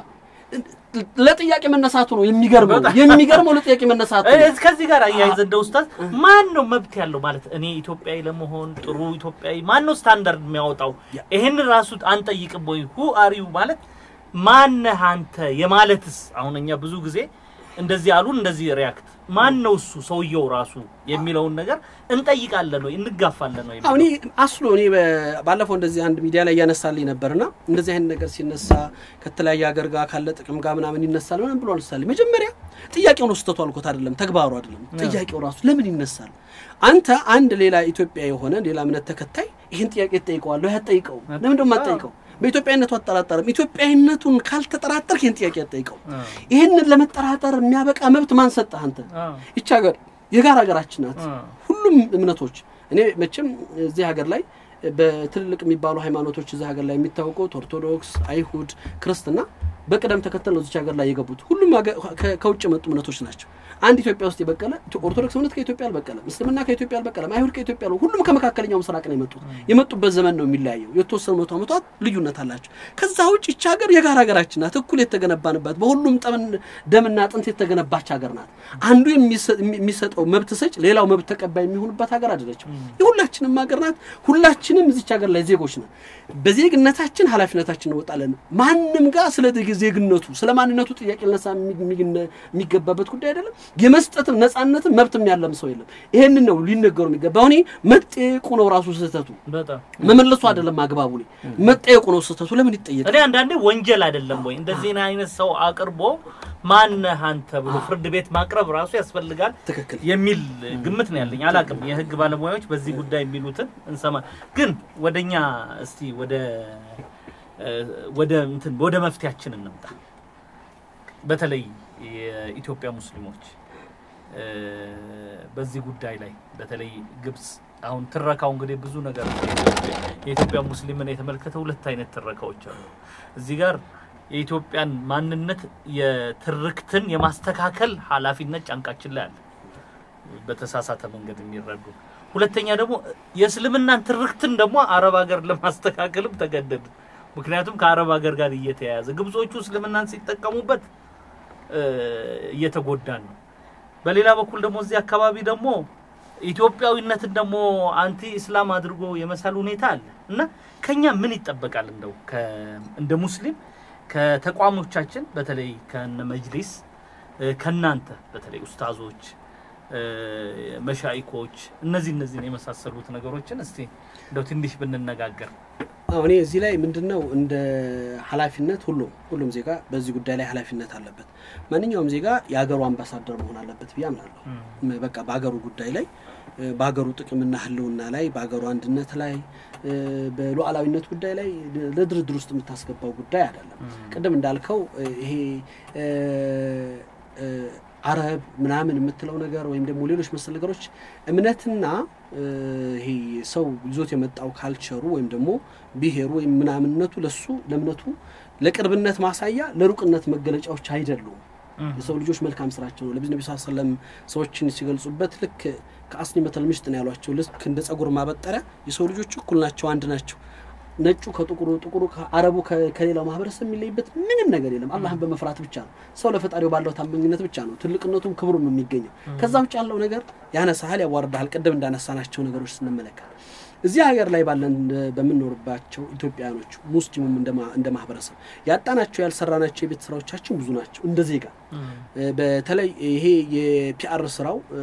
ለጥያቄ መነሳቱ ነው የሚገርመው። የሚገርመው ለጥያቄ መነሳቱ ነው። ከዚህ ጋር አያይዘ እንደ ኡስታዝ ማን ነው መብት ያለው ማለት እኔ ኢትዮጵያዊ ለመሆን ጥሩ ኢትዮጵያዊ ማን ነው ስታንዳርድ የሚያወጣው? ይህን ራሱ አንጠይቅም ወይ? ሁ አሪዩ ማለት ማነህ አንተ የማለትስ አሁን እኛ ብዙ ጊዜ እንደዚህ አሉ እንደዚህ ሪያክት ማን ነው እሱ ሰውየው ራሱ የሚለውን ነገር እንጠይቃለን ወይ እንጋፋለን ወይ? አሁን አስሎ እኔ ባለፈው እንደዚህ አንድ ሚዲያ ላይ እያነሳልኝ ነበርና እንደዚህ አይነት ነገር ሲነሳ ከተለያየ ሀገር ጋር ካለ ጥቅም ጋር ምናምን ይነሳል ምናምን ብሎ አነሳልኝ። መጀመሪያ ጥያቄው ነው ስህተቱ አልኮት አይደለም ተግባሩ አይደለም ጥያቄው ራሱ ለምን ይነሳል? አንተ አንድ ሌላ ኢትዮጵያ የሆነ ሌላ እምነት ተከታይ ይህን ጥያቄ ትጠይቀዋለሁ። ያጠይቀው ለምን ደሞ አትጠይቀው? በኢትዮጵያዊነቱ አጠራጠርም። ኢትዮጵያዊነቱን ካልተጠራጠርክ ይህን ጥያቄ አትጠይቀው። ይህንን ለመጠራጠር የሚያበቃ መብት ማን ሰጠህ አንተ? ይቺ ሀገር የጋራ ሀገራችን ናት። ሁሉም እምነቶች እኔ መቼም እዚህ ሀገር ላይ በትልልቅ የሚባሉ ሃይማኖቶች እዚህ ሀገር ላይ የሚታወቁት ኦርቶዶክስ፣ አይሁድ፣ ክርስትና በቅደም ተከተል ነው እዚች ሀገር ላይ የገቡት። ሁሉም ከውጭ የመጡ እምነቶች ናቸው። አንድ ኢትዮጵያ ውስጥ የበቀለ ኦርቶዶክስ እምነት ከኢትዮጵያ አልበቀለም፣ እስልምና ከኢትዮጵያ አልበቀለም፣ አይሁድ ከኢትዮጵያ ነው። ሁሉም ከመካከለኛው ምስራቅ ነው የመጡት። የመጡበት ዘመን ነው የሚለያየው። የተወሰኑ መቶ ዓመታት ልዩነት አላቸው። ከዛ ውጭ ይቺ ሀገር የጋራ ሀገራችን ናት። እኩል የተገነባንባት በሁሉም ደምና አጥንት የተገነባች ሀገር ናት። አንዱ የሚሰጠው መብት ሰጭ ሌላው መብት ተቀባይ የሚሆንበት ሀገር አይደለችም። የሁላችንም ሀገር ናት። ሁላችንም እዚች ሀገር ላይ ዜጎች ነን። በዜግነታችን ኃላፊነታችን እንወጣለን። ማንም ጋር ስለ ዜግነቱ ስለ ማንነቱ ጥያቄ ልነሳ የሚገባበት ጉዳይ አይደለም። የመስጠትም ነጻነትም መብትም ያለም ሰው የለም። ይሄንን ነው ሊነገሩ የሚገባ። አሁን መጠየቁ ነው ራሱ ስህተቱ፣ መመለሱ አይደለም አግባቡ። መጠየቁ ነው ስህተቱ። ለምን ይጠየቃል? እኔ አንዳንዴ ወንጀል አይደለም ወይ እንደዚህ አይነት ሰው አቅርቦ ማነህ አንተ ብሎ ፍርድ ቤት ማቅረብ ራሱ ያስፈልጋል ትክክል የሚል ግምት ነው ያለኝ። አላቅም የህግ ባለሙያዎች በዚህ ጉዳይ የሚሉትን እንሰማ። ግን ወደኛ እስቲ ወደ ወደ እንትን ወደ መፍትያችን እንምጣ። በተለይ የኢትዮጵያ ሙስሊሞች በዚህ ጉዳይ ላይ በተለይ ግብጽ አሁን ትረካው እንግዲህ ብዙ ነገር የኢትዮጵያ ሙስሊምን የተመለከተ ሁለት አይነት ትረካዎች አሉ። እዚህ ጋር የኢትዮጵያን ማንነት የትርክትን የማስተካከል ኃላፊነት ጫንቃችን ላይ አለ፣ በተሳሳተ መንገድ የሚረዱ ሁለተኛ ደግሞ የእስልምናን ትርክትን ደግሞ አረብ ሀገር ለማስተካከልም ተገደድ። ምክንያቱም ከአረብ ሀገር ጋር እየተያያዘ ግብጾቹ እስልምናን ሲጠቀሙበት እየተጎዳን ነው። በሌላ በኩል ደግሞ እዚህ አካባቢ ደግሞ ኢትዮጵያዊነትን ደግሞ አንቲ ኢስላም አድርጎ የመሳል ሁኔታ አለ እና ከኛ ምን ይጠበቃል? እንደው ከ- እንደ ሙስሊም ከተቋሞቻችን በተለይ ከነ መጅሊስ እ፣ ከናንተ በተለይ ኡስታዞች እ፣ መሻይኮች እነዚህ እነዚህን የመሳሰሉት ነገሮችን እስቲ እንደው ትንሽ ብንነጋገር አዎ እኔ እዚህ ላይ ምንድን ነው እንደ ኃላፊነት ሁሉም ሁሉም ዜጋ በዚህ ጉዳይ ላይ ኃላፊነት አለበት። ማንኛውም ዜጋ የሀገሩ አምባሳደር መሆን አለበት ብዬ አምናለሁ። ም- በቃ በሀገሩ ጉዳይ ላይ እ፣ በሀገሩ ጥቅምና ሕልውና ላይ በሀገሩ አንድነት ላይ እ፣ በሉዓላዊነት ጉዳይ ላይ ለ- ለድርድር ውስጥ የምታስገባው ጉዳይ አይደለም። ቅድም እንዳልከው እ፣ ይሄ እ፣ እ፣ አረብ ምናምን የምትለው ነገር ወይም ደግሞ ሌሎች መሰል ነገሮች እምነትና እ፣ ይሄ ሰው ይዞት የመጣው ካልቸሩ ወይም ደግሞ ብሔሩ ወይም ምናምንነቱ ለሱ ለእምነቱ ለቅርብነት ማሳያ ለሩቅነት መገለጫዎች አይደሉም። የሰው ልጆች መልካም ስራቸው ነው። ለዚህ ነቢ ስ ሰለም ሰዎችን ሲገልጹበት ልክ ከአስኒ መተል ምሽጥ ነው ያሏቸው። ልክ እንደ ጸጉር ማበጠሪያ የሰው ልጆች እኩል ናቸው፣ አንድ ናቸው። ነጩ ከጥቁሩ፣ ጥቁሩ ከአረቡ ከ- ከሌላው ማህበረሰብ የሚለይበት ምንም ነገር የለም። አላህን በመፍራት ብቻ ነው። ሰው ለፈጣሪው ባለው ታማኝነት ብቻ ነው ትልቅነቱም ክብሩም የሚገኘው። ከዛ ውጭ ያለው ነገር ያነሳሃል፣ ያዋርዳሃል። ቅድም እንዳነሳናቸው ነገሮች ስንመለከት እዚህ ሀገር ላይ ባለን በምንኖርባቸው ኢትዮጵያውያኖች ሙስሊሙም እንደማ- እንደ ማህበረሰብ ያጣናቸው ያልሰራናቸው የቤት ስራዎቻችን ብዙ ናቸው እንደ ዜጋ እ፣ በተለይ ይሄ የፒአር ስራው እ፣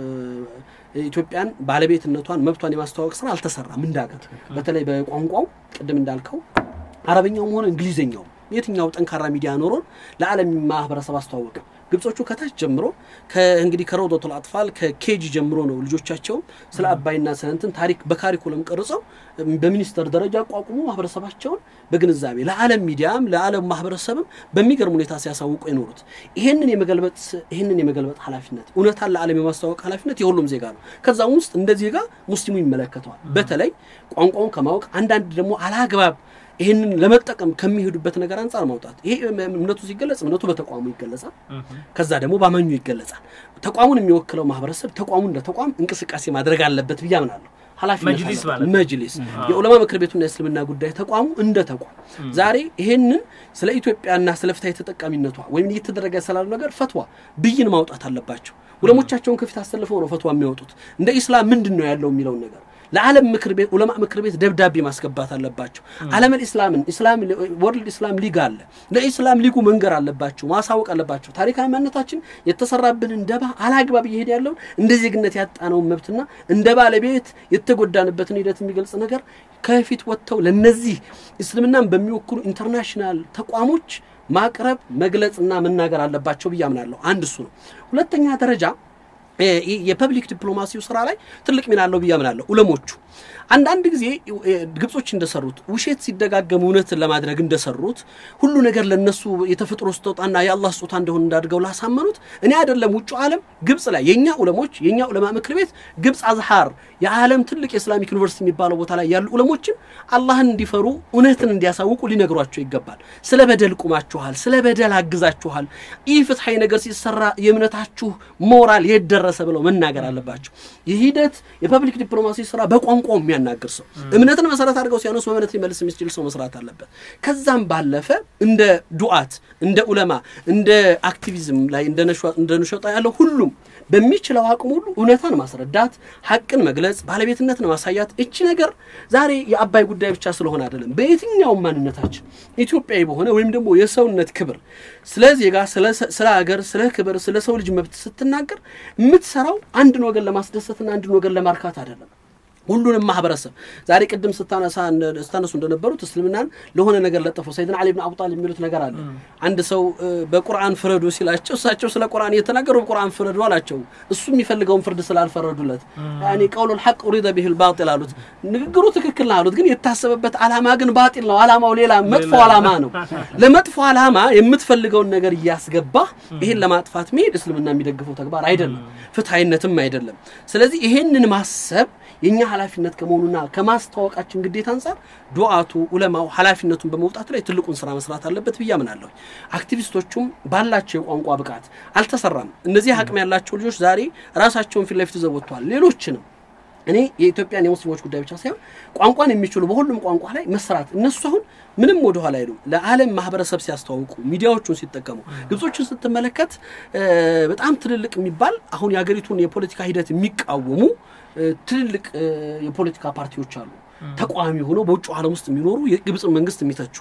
ኢትዮጵያን ባለቤትነቷን መብቷን የማስተዋወቅ ስራ አልተሰራም እንዳገር በተለይ በቋንቋው ቅድም እንዳልከው አረበኛውም ሆነ እንግሊዝኛው የትኛው ጠንካራ ሚዲያ ኖሮን ለዓለም ማህበረሰብ አስተዋወቀ ግብጾቹ ከታች ጀምሮ እንግዲህ ከረውደቱል አጥፋል ከኬጂ ጀምሮ ነው ልጆቻቸውም ስለ አባይና ስለ እንትን ታሪክ በካሪኩለም ቀርጸው በሚኒስተር ደረጃ አቋቁሞ ማህበረሰባቸውን በግንዛቤ ለዓለም ሚዲያም ለዓለም ማህበረሰብም በሚገርም ሁኔታ ሲያሳውቁ የኖሩት ይህንን የመገልበጥ ይህንን የመገልበጥ ኃላፊነት እውነታን ለዓለም የማስተዋወቅ ኃላፊነት የሁሉም ዜጋ ነው። ከዛም ውስጥ እንደ ዜጋ ሙስሊሙ ይመለከተዋል። በተለይ ቋንቋውን ከማወቅ አንዳንድ ደግሞ አላግባብ ይህንን ለመጠቀም ከሚሄዱበት ነገር አንጻር ማውጣት። ይሄ እምነቱ ሲገለጽ እምነቱ በተቋሙ ይገለጻል። ከዛ ደግሞ በአማኙ ይገለጻል። ተቋሙን የሚወክለው ማህበረሰብ ተቋሙ እንደ ተቋም እንቅስቃሴ ማድረግ አለበት ብዬ አምናለሁ። ኃላፊነት መጅሊስ አለበት። ማለት ነው። መጅሊስ የዑለማ ምክር ቤቱና የእስልምና ጉዳይ ተቋሙ እንደ ተቋም ዛሬ ይሄንን ስለ ኢትዮጵያና ስለ ፍትሐዊ ተጠቃሚነቷ ወይም እየተደረገ ስላሉ ነገር ፈትዋ ብይን ማውጣት አለባቸው። ዑለሞቻቸውን ከፊት አሰልፈው ነው ፈትዋ የሚያወጡት። እንደ ኢስላም ምንድን ነው ያለው የሚለውን ነገር ለዓለም ምክር ቤት ዑለማ ምክር ቤት ደብዳቤ ማስገባት አለባቸው። ዓለምን ኢስላምን ኢስላም ወርልድ ኢስላም ሊግ አለ። ለኢስላም ሊጉ መንገር አለባቸው፣ ማሳወቅ አለባቸው። ታሪካዊ ማንነታችን የተሰራብንን ደባ አላግባብ እየሄድ ያለውን እንደ ዜግነት ያጣነውን መብትና እንደ ባለቤት የተጎዳንበትን ሂደት የሚገልጽ ነገር ከፊት ወጥተው ለነዚህ እስልምናን በሚወክሉ ኢንተርናሽናል ተቋሞች ማቅረብ መግለጽና መናገር አለባቸው ብዬ አምናለሁ። አንድ እሱ ነው። ሁለተኛ ደረጃ የ- የፐብሊክ ዲፕሎማሲው ስራ ላይ ትልቅ ሚና አለው ብዬ አምናለሁ። ኡለሞቹ አንዳንድ ጊዜ እ፣ ግብጾች እንደሰሩት ውሸት ሲደጋገም እውነትን ለማድረግ እንደሰሩት ሁሉ ነገር ለነሱ የተፈጥሮ ስጦታና የአላህ ስጦታ እንደሆነ እንዳድርገው ላሳመኑት እኔ አይደለም ውጭ ዓለም ግብጽ ላይ የእኛ ኡለሞች የእኛ ኡለማ ምክር ቤት ግብጽ አዝሃር የዓለም ትልቅ የእስላሚክ ዩኒቨርሲቲ የሚባለው ቦታ ላይ ያሉ ኡለሞችን አላህን እንዲፈሩ እውነትን እንዲያሳውቁ ሊነግሯቸው ይገባል። ስለ በደል ቁማችኋል፣ ስለ በደል አግዛችኋል፣ ይህ ፍትሐዊ ነገር ሲሰራ የእምነታችሁ ሞራል የት ደረሰ ብለው መናገር አለባቸው። ይህ ሂደት የፐብሊክ ዲፕሎማሲ ስራ በቋንቋው የሚያናግር ሰው እምነትን መሰረት አድርገው ሲያነሱ በእምነት ሊመልስ የሚችል ሰው መስራት አለበት። ከዛም ባለፈ እንደ ዱዓት፣ እንደ ኡለማ፣ እንደ አክቲቪዝም ላይ እንደ ነሿ- እንደ ነሸጣ ያለው ሁሉም በሚችለው አቅም ሁሉ እውነታን ማስረዳት፣ ሀቅን መግለጽ፣ ባለቤትነትን ማሳያት። እቺ ነገር ዛሬ የአባይ ጉዳይ ብቻ ስለሆነ አይደለም። በየትኛውም ማንነታችን ኢትዮጵያዊ በሆነ ወይም ደግሞ የሰውነት ክብር ስለ ዜጋ፣ ስለ ሰ- ስለ ሀገር፣ ስለ ክብር፣ ስለ ሰው ልጅ መብት ስትናገር የምትሰራው አንድን ወገን ለማስደሰትና አንድን ወገን ለማርካት አይደለም። ሁሉንም ማህበረሰብ ዛሬ ቅድም ስታነሳ እንደ- ስታነሱ እንደነበሩት እስልምናን ለሆነ ነገር ለጠፈው ሰይድና አሊ ብን አቡ ጣሊብ የሚሉት ነገር አለ። አንድ ሰው እ፣ በቁርአን ፍረዱ ሲላቸው እሳቸው ስለ ቁርአን እየተናገሩ በቁርአን ፍረዱ አላቸው። እሱ የሚፈልገውን ፍርድ ስላልፈረዱለት ያኔ ቀውሉል ሐቅ ኡሪደ ቢሂል ባጢል አሉት። ንግግሩ ትክክል ነው አሉት፣ ግን የታሰበበት አላማ ግን ባጢል ነው። አላማው ሌላ መጥፎ አላማ ነው። ለመጥፎ አላማ የምትፈልገውን ነገር እያስገባህ ይሄን ለማጥፋት መሄድ እስልምና የሚደግፈው ተግባር አይደለም፣ ፍትሐዊነትም አይደለም። ስለዚህ ይሄንን ማሰብ የእኛ ኃላፊነት ከመሆኑና ከማስተዋወቃችን ግዴታ አንጻር ዱዓቱ ኡለማው ኃላፊነቱን በመውጣት ላይ ትልቁን ስራ መስራት አለበት ብዬ አምናለሁ። አክቲቪስቶቹም ባላቸው የቋንቋ ብቃት አልተሰራም። እነዚህ አቅም ያላቸው ልጆች ዛሬ ራሳቸውን ፊት ለፊት ይዘው ወጥተዋል። ሌሎችንም እኔ የኢትዮጵያን የሙስሊሞች ጉዳይ ብቻ ሳይሆን ቋንቋን የሚችሉ በሁሉም ቋንቋ ላይ መሰራት እነሱ አሁን ምንም ወደ ኋላ አይሉም። ለዓለም ማህበረሰብ ሲያስተዋውቁ ሚዲያዎቹን ሲጠቀሙ ግብጾችን ስትመለከት በጣም ትልልቅ የሚባል አሁን የሀገሪቱን የፖለቲካ ሂደት የሚቃወሙ ትልልቅ የፖለቲካ ፓርቲዎች አሉ። ተቃዋሚ ሆነው በውጭ ዓለም ውስጥ የሚኖሩ የግብፅን መንግስት የሚተቹ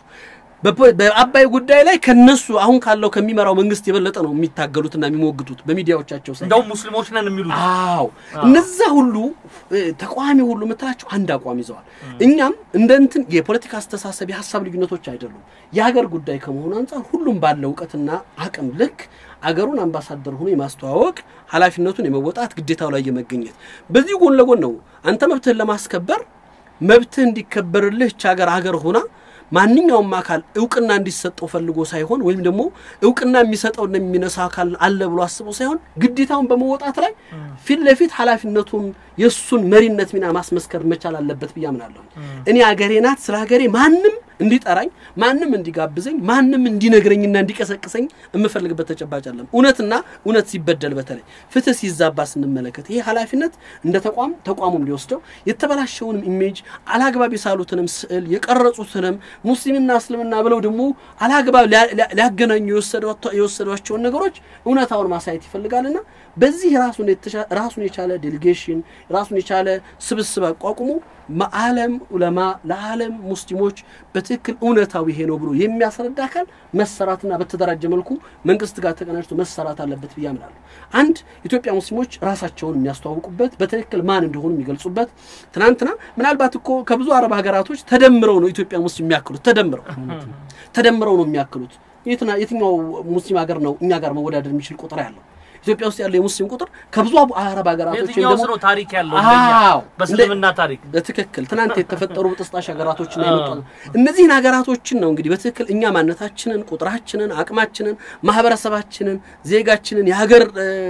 በአባይ ጉዳይ ላይ ከነሱ አሁን ካለው ከሚመራው መንግስት የበለጠ ነው የሚታገሉትና የሚሞግቱት በሚዲያዎቻቸው ሳይ እንደውም ሙስሊሞች ነን የሚሉት አዎ እነዛ ሁሉ ተቃዋሚ ሁሉ የምትላቸው አንድ አቋም ይዘዋል። እኛም እንደ እንትን የፖለቲካ አስተሳሰብ የሀሳብ ልዩነቶች አይደሉም። የሀገር ጉዳይ ከመሆኑ አንጻር ሁሉም ባለው እውቀትና አቅም ልክ አገሩን አምባሳደር ሆኖ የማስተዋወቅ ኃላፊነቱን የመወጣት ግዴታው ላይ የመገኘት በዚህ ጎን ለጎን ነው አንተ መብትህን ለማስከበር መብትህ እንዲከበርልህ ይህች ሀገር ሀገር ሆና ማንኛውም አካል እውቅና እንዲሰጠው ፈልጎ ሳይሆን ወይም ደግሞ እውቅና የሚሰጠው የሚነሳ አካል አለ ብሎ አስቦ ሳይሆን ግዴታውን በመወጣት ላይ ፊት ለፊት ኃላፊነቱን የእሱን መሪነት ሚና ማስመስከር መቻል አለበት ብዬ አምናለሁ። እኔ አገሬ ናት፣ ስለ ሀገሬ ማንም እንዲጠራኝ፣ ማንም እንዲጋብዘኝ፣ ማንም እንዲነግረኝና እንዲቀሰቅሰኝ የምፈልግበት ተጨባጭ አለም። እውነትና እውነት ሲበደል በተለይ ፍትህ ሲዛባ ስንመለከት ይሄ ኃላፊነት እንደ ተቋም ተቋሙም ሊወስደው የተበላሸውንም ኢሜጅ አላግባብ የሳሉትንም ስዕል የቀረጹትንም ሙስሊምና እስልምና ብለው ደግሞ አላግባብ ሊያገናኙ የወሰዷቸውን ነገሮች እውነታውን ማሳየት ይፈልጋልና በዚህ ራሱን የቻለ ዴሊጌሽን ራሱን የቻለ ስብስብ አቋቁሞ ዓለም ዑለማ ለዓለም ሙስሊሞች በትክክል እውነታዊ ይሄ ነው ብሎ የሚያስረዳ አካል መሰራትና በተደራጀ መልኩ መንግስት ጋር ተቀናጅቶ መሰራት አለበት ብዬ አምናለሁ። አንድ ኢትዮጵያ ሙስሊሞች ራሳቸውን የሚያስተዋውቁበት በትክክል ማን እንደሆኑ የሚገልጹበት ትናንትና ምናልባት እኮ ከብዙ አረብ ሀገራቶች ተደምረው ነው ኢትዮጵያ ሙስሊም የሚያክሉት ተደምረው ተደምረው ነው የሚያክሉት። የትኛው ሙስሊም ሀገር ነው እኛ ጋር መወዳደር የሚችል ቁጥር ያለው? ኢትዮጵያ ውስጥ ያለው የሙስሊም ቁጥር ከብዙ አረብ ሀገራቶች የትኛውስ ነው ታሪክ ያለው አዎ በእስልምና ታሪክ በትክክል ትናንት የተፈጠሩ ብጥስጣሽ ሀገራቶችን የመጡ እነዚህን ሀገራቶችን ነው እንግዲህ በትክክል እኛ ማንነታችንን፣ ቁጥራችንን፣ አቅማችንን፣ ማህበረሰባችንን፣ ዜጋችንን የሀገር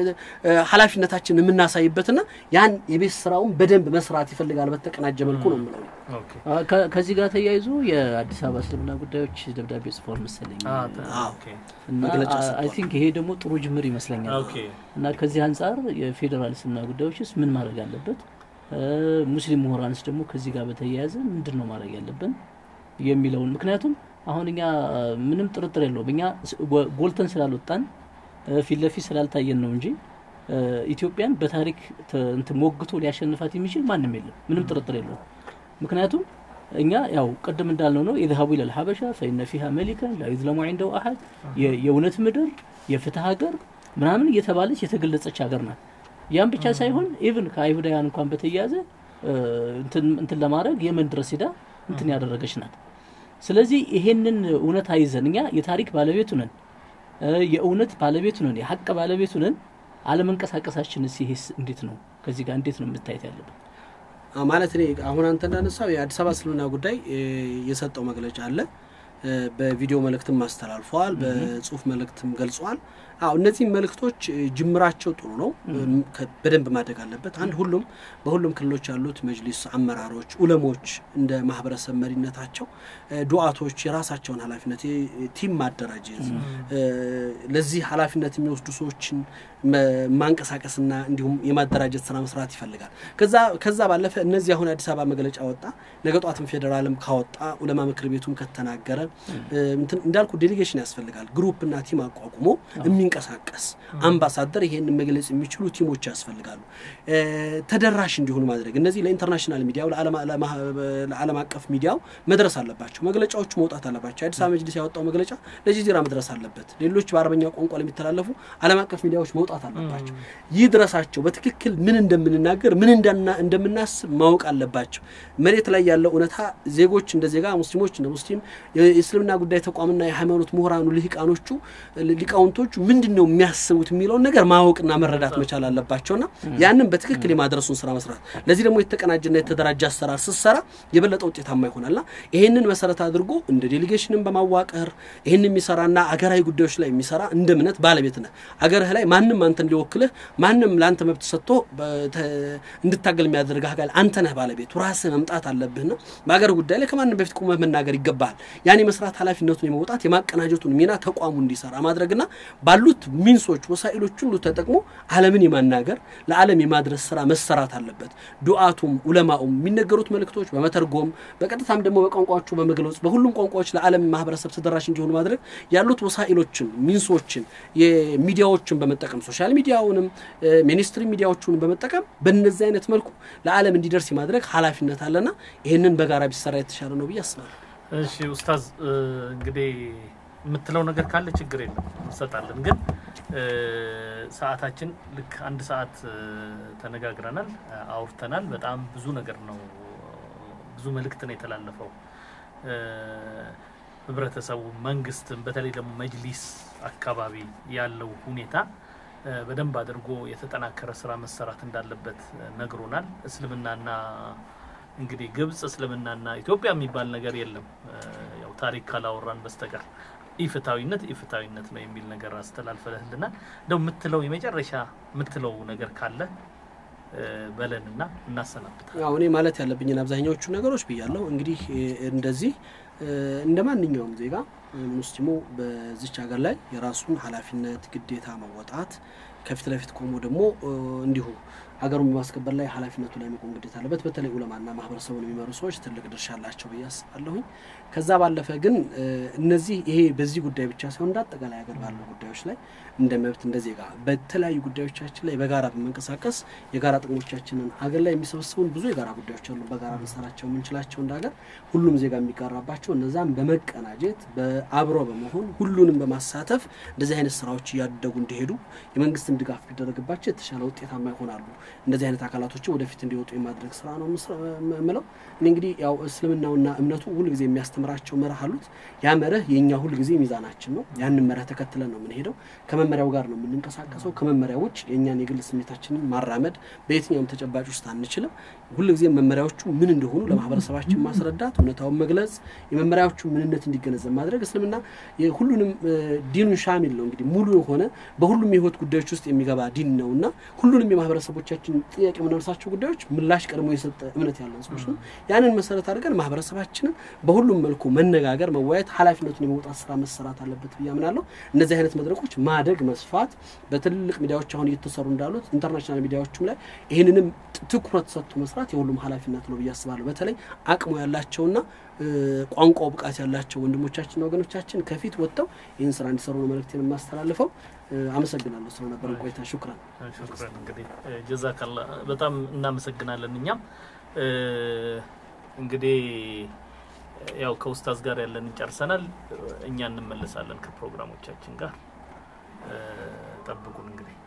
ኃላፊነታችንን የምናሳይበትና ያን የቤት ስራውን በደንብ መስራት ይፈልጋል በተቀናጀ መልኩ ነው የምለው። ከዚህ ጋር ተያይዞ የአዲስ አበባ እስልምና ጉዳዮች ደብዳቤ ጽፏል መሰለኝ እና አይ ቲንክ ይሄ ደግሞ ጥሩ ጅምር ይመስለኛል። እና ከዚህ አንጻር የፌዴራል እስልምና ጉዳዮችስ ምን ማድረግ አለበት፣ ሙስሊም ምሁራንስ ደግሞ ከዚህ ጋር በተያያዘ ምንድን ነው ማድረግ ያለብን የሚለውን ምክንያቱም አሁን እኛ ምንም ጥርጥር የለውም እኛ ጎልተን ስላልወጣን ፊት ለፊት ስላልታየን ነው እንጂ ኢትዮጵያን በታሪክ እንትን ሞግቶ ሊያሸንፋት የሚችል ማንም የለም። ምንም ጥርጥር የለውም። ምክንያቱም እኛ ያው ቅድም እንዳልነው ነው የዝሀቡ ኢለል ሀበሻ ፈኢነ ፊሃ መሊከን ላ ዩዝለሙ ዒንደሁ አሐድ የእውነት ምድር የፍትህ ሀገር ምናምን እየተባለች የተገለጸች ሀገር ናት። ያም ብቻ ሳይሆን ኢቭን ከአይሁዳውያን እንኳን በተያያዘ እንትን ለማድረግ የመን ድረስ ሄዳ እንትን ያደረገች ናት። ስለዚህ ይሄንን እውነት አይዘን እኛ የታሪክ ባለቤቱ ነን፣ የእውነት ባለቤቱ ነን፣ የሀቅ ባለቤቱ ነን። አለመንቀሳቀሳችንስ ይሄስ እንዴት ነው? ከዚህ ጋር እንዴት ነው መታየት ያለበት? ማለት እኔ አሁን አንተ እንዳነሳው የአዲስ አበባ እስልምና ጉዳይ የሰጠው መግለጫ አለ። በቪዲዮ መልእክትም አስተላልፈዋል። በጽሁፍ መልእክትም ገልጸዋል። አዎ እነዚህ መልእክቶች ጅምራቸው ጥሩ ነው፣ በደንብ ማደግ አለበት። አንድ ሁሉም በሁሉም ክልሎች ያሉት መጅሊስ አመራሮች፣ ኡለሞች እንደ ማህበረሰብ መሪነታቸው ዱዓቶች የራሳቸውን ኃላፊነት ቲም ማደራጀት ለዚህ ኃላፊነት የሚወስዱ ሰዎችን ማንቀሳቀስና እንዲሁም የማደራጀት ስራ መስራት ይፈልጋል። ከዛ ከዛ ባለፈ እነዚህ አሁን አዲስ አበባ መግለጫ ወጣ፣ ነገ ጧትም ፌዴራልም ካወጣ ኡለማ ምክር ቤቱም ከተናገረ እንዳልኩ ዴሌጌሽን ያስፈልጋል። ግሩፕና ቲም አቋቁሞ የሚንቀሳቀስ አምባሳደር ይሄን መግለጽ የሚችሉ ቲሞች ያስፈልጋሉ። ተደራሽ እንዲሆኑ ማድረግ እነዚህ ለኢንተርናሽናል ሚዲያው ለዓለም አቀፍ ሚዲያው መድረስ አለባቸው። መግለጫዎቹ መውጣት አለባቸው። የአዲስ አበባ መጅሊስ ያወጣው መግለጫ ለጀዚራ መድረስ አለበት። ሌሎች በአረበኛ ቋንቋ ለሚተላለፉ ዓለም አቀፍ ሚዲያዎች መውጣት አለባቸው። ይህ ድረሳቸው በትክክል ምን እንደምንናገር ምን እንደምናስብ ማወቅ አለባቸው። መሬት ላይ ያለው እውነታ ዜጎች እንደ ዜጋ፣ ሙስሊሞች እንደ ሙስሊም፣ የእስልምና ጉዳይ ተቋምና የሃይማኖት ምሁራኑ ልሂቃኖቹ ሊቃውንቶቹ ምንድን ነው የሚያስቡት የሚለውን ነገር ማወቅና መረዳት መቻል አለባቸውና ያንን በትክክል የማድረሱን ስራ መስራት ለዚህ ደግሞ የተቀናጀና የተደራጀ አሰራር ስትሰራ የበለጠ ውጤታማ ይሆናልና ይሄንን መሰረት አድርጎ እንደ ዴሌጌሽንን በማዋቀር ይህን የሚሰራና አገራዊ ጉዳዮች ላይ የሚሰራ እንደ እምነት ባለቤት ነህ። አገርህ ላይ ማንም አንተን ሊወክልህ ማንም ለአንተ መብት ሰጥቶ እንድታገል የሚያደርግ አካል አንተ ነህ ባለቤቱ። ራስህ መምጣት አለብህና በአገር ጉዳይ ላይ ከማንም በፊት ቁመህ መናገር ይገባሃል። ያን የመስራት ኃላፊነቱን የመውጣት የማቀናጀቱን ሚና ተቋሙ እንዲሰራ ማድረግና ባሉት ሚንሶች ወሳኢሎች ሁሉ ተጠቅሞ ዓለምን የማናገር ለዓለም የማድረስ ስራ መሰራት አለበት። ዱዓቱም ኡለማኡም የሚነገሩት መልእክቶች በመተርጎም በቀጥታም ደግሞ በቋንቋዎቹ በመግለጽ በሁሉም ቋንቋዎች ለዓለም ማህበረሰብ ተደራሽ እንዲሆኑ ማድረግ ያሉት ወሳኢሎችን ሚንሶችን የሚዲያዎችን በመጠቀም ሶሻል ሚዲያውንም ሚኒስትሪ ሚዲያዎቹን በመጠቀም በእነዚህ አይነት መልኩ ለዓለም እንዲደርስ የማድረግ ኃላፊነት አለና ይህንን በጋራ ቢሰራ የተሻለ ነው ብዬ አስባለሁ። እሺ ኡስታዝ እንግዲህ የምትለው ነገር ካለ ችግር የለም እንሰጣለን። ግን ሰዓታችን ልክ አንድ ሰዓት ተነጋግረናል፣ አውርተናል። በጣም ብዙ ነገር ነው፣ ብዙ መልእክት ነው የተላለፈው። ህብረተሰቡ፣ መንግስትም፣ በተለይ ደግሞ መጅሊስ አካባቢ ያለው ሁኔታ በደንብ አድርጎ የተጠናከረ ስራ መሰራት እንዳለበት ነግሮናል። እስልምናና እንግዲህ ግብጽ እስልምናና ኢትዮጵያ የሚባል ነገር የለም ያው ታሪክ ካላወራን በስተቀር ኢፍታዊነት ኢፍታዊነት ነው የሚል ነገር አስተላልፈልህልና እንደው የምትለው የመጨረሻ የምትለው ነገር ካለ በለንና እናሰናብታል። ያው እኔ ማለት ያለብኝን አብዛኛዎቹ ነገሮች ብያለሁ። እንግዲህ እንደዚህ እንደ ማንኛውም ዜጋ ሙስሊሙ በዚች ሀገር ላይ የራሱን ኃላፊነት ግዴታ መወጣት ከፊት ለፊት ቆሞ ደግሞ እንዲሁ ሀገሩን በማስከበር ላይ ኃላፊነቱ ላይ መቆም ግዴታ አለበት። በተለይ ኡለማና ማህበረሰቡን የሚመሩ ሰዎች ትልቅ ድርሻ አላቸው ብዬ አስባለሁኝ። ከዛ ባለፈ ግን እነዚህ ይሄ በዚህ ጉዳይ ብቻ ሳይሆን እንደ አጠቃላይ ሀገር ባሉ ጉዳዮች ላይ እንደ መብት እንደ ዜጋ በተለያዩ ጉዳዮቻችን ላይ በጋራ በመንቀሳቀስ የጋራ ጥቅሞቻችንን ሀገር ላይ የሚሰበስቡን ብዙ የጋራ ጉዳዮች አሉ። በጋራ ልንሰራቸው የምንችላቸው እንደ ሀገር ሁሉም ዜጋ የሚጋራባቸው እነዛም በመቀናጀት በአብሮ በመሆን ሁሉንም በማሳተፍ እንደዚህ አይነት ስራዎች እያደጉ እንዲሄዱ የመንግስትን ድጋፍ ቢደረግባቸው የተሻለ ውጤታማ ይሆናሉ። እንደዚህ አይነት አካላቶችን ወደፊት እንዲወጡ የማድረግ ስራ ነው ምለው። እኔ እንግዲህ ያው እስልምናውና እምነቱ ሁልጊዜ የሚያስተምራቸው መርህ አሉት። ያ መርህ የእኛ ሁልጊዜ ሚዛናችን ነው። ያንን መርህ ተከትለን ነው የምንሄደው። ከመመሪያው ጋር ነው የምንንቀሳቀሰው። ከመመሪያ ውጭ የእኛን የግል ስሜታችንን ማራመድ በየትኛውም ተጨባጭ ውስጥ አንችልም። ሁልጊዜ መመሪያዎቹ ምን እንደሆኑ ለማህበረሰባችን ማስረዳት፣ እውነታውን መግለጽ፣ የመመሪያዎቹ ምንነት እንዲገነዘብ ማድረግ። እስልምና ሁሉንም ዲኑን ሻሚል ነው እንግዲህ ሙሉ የሆነ በሁሉም የህይወት ጉዳዮች ውስጥ የሚገባ ዲን ነው እና ሁሉንም የማህበረሰቦቻችን ጥያቄ የምናነሳቸው ጉዳዮች ምላሽ ቀድሞ የሰጠ እምነት ያለን ሰዎች ነው። ያንን መሰረት አድርገን ማህበረሰባችንን በሁሉም መልኩ መነጋገር፣ መወያየት፣ ኃላፊነቱን የመውጣት ስራ መሰራት አለበት ብዬ አምናለሁ። እነዚህ አይነት መድረኮች ማደግ መስፋት በትልልቅ ሚዲያዎች አሁን እየተሰሩ እንዳሉት ኢንተርናሽናል ሚዲያዎችም ላይ ይህንንም ትኩረት ሰጥቶ መስራት የሁሉም ኃላፊነት ነው ብዬ አስባለሁ። በተለይ አቅሙ ያላቸውና ቋንቋው ብቃት ያላቸው ወንድሞቻችንና ወገኖቻችን ከፊት ወጥተው ይህን ስራ እንዲሰሩ ነው መልእክቴን የማስተላልፈው። አመሰግናለሁ ስለነበረን ቆይታ። ሹክራን ሹክራን። እንግዲህ ጀዛካላ በጣም እናመሰግናለን። እኛም እንግዲህ ያው ከኡስታዝ ጋር ያለን ጨርሰናል። እኛ እንመለሳለን ከፕሮግራሞቻችን ጋር ጠብቁን እንግዲህ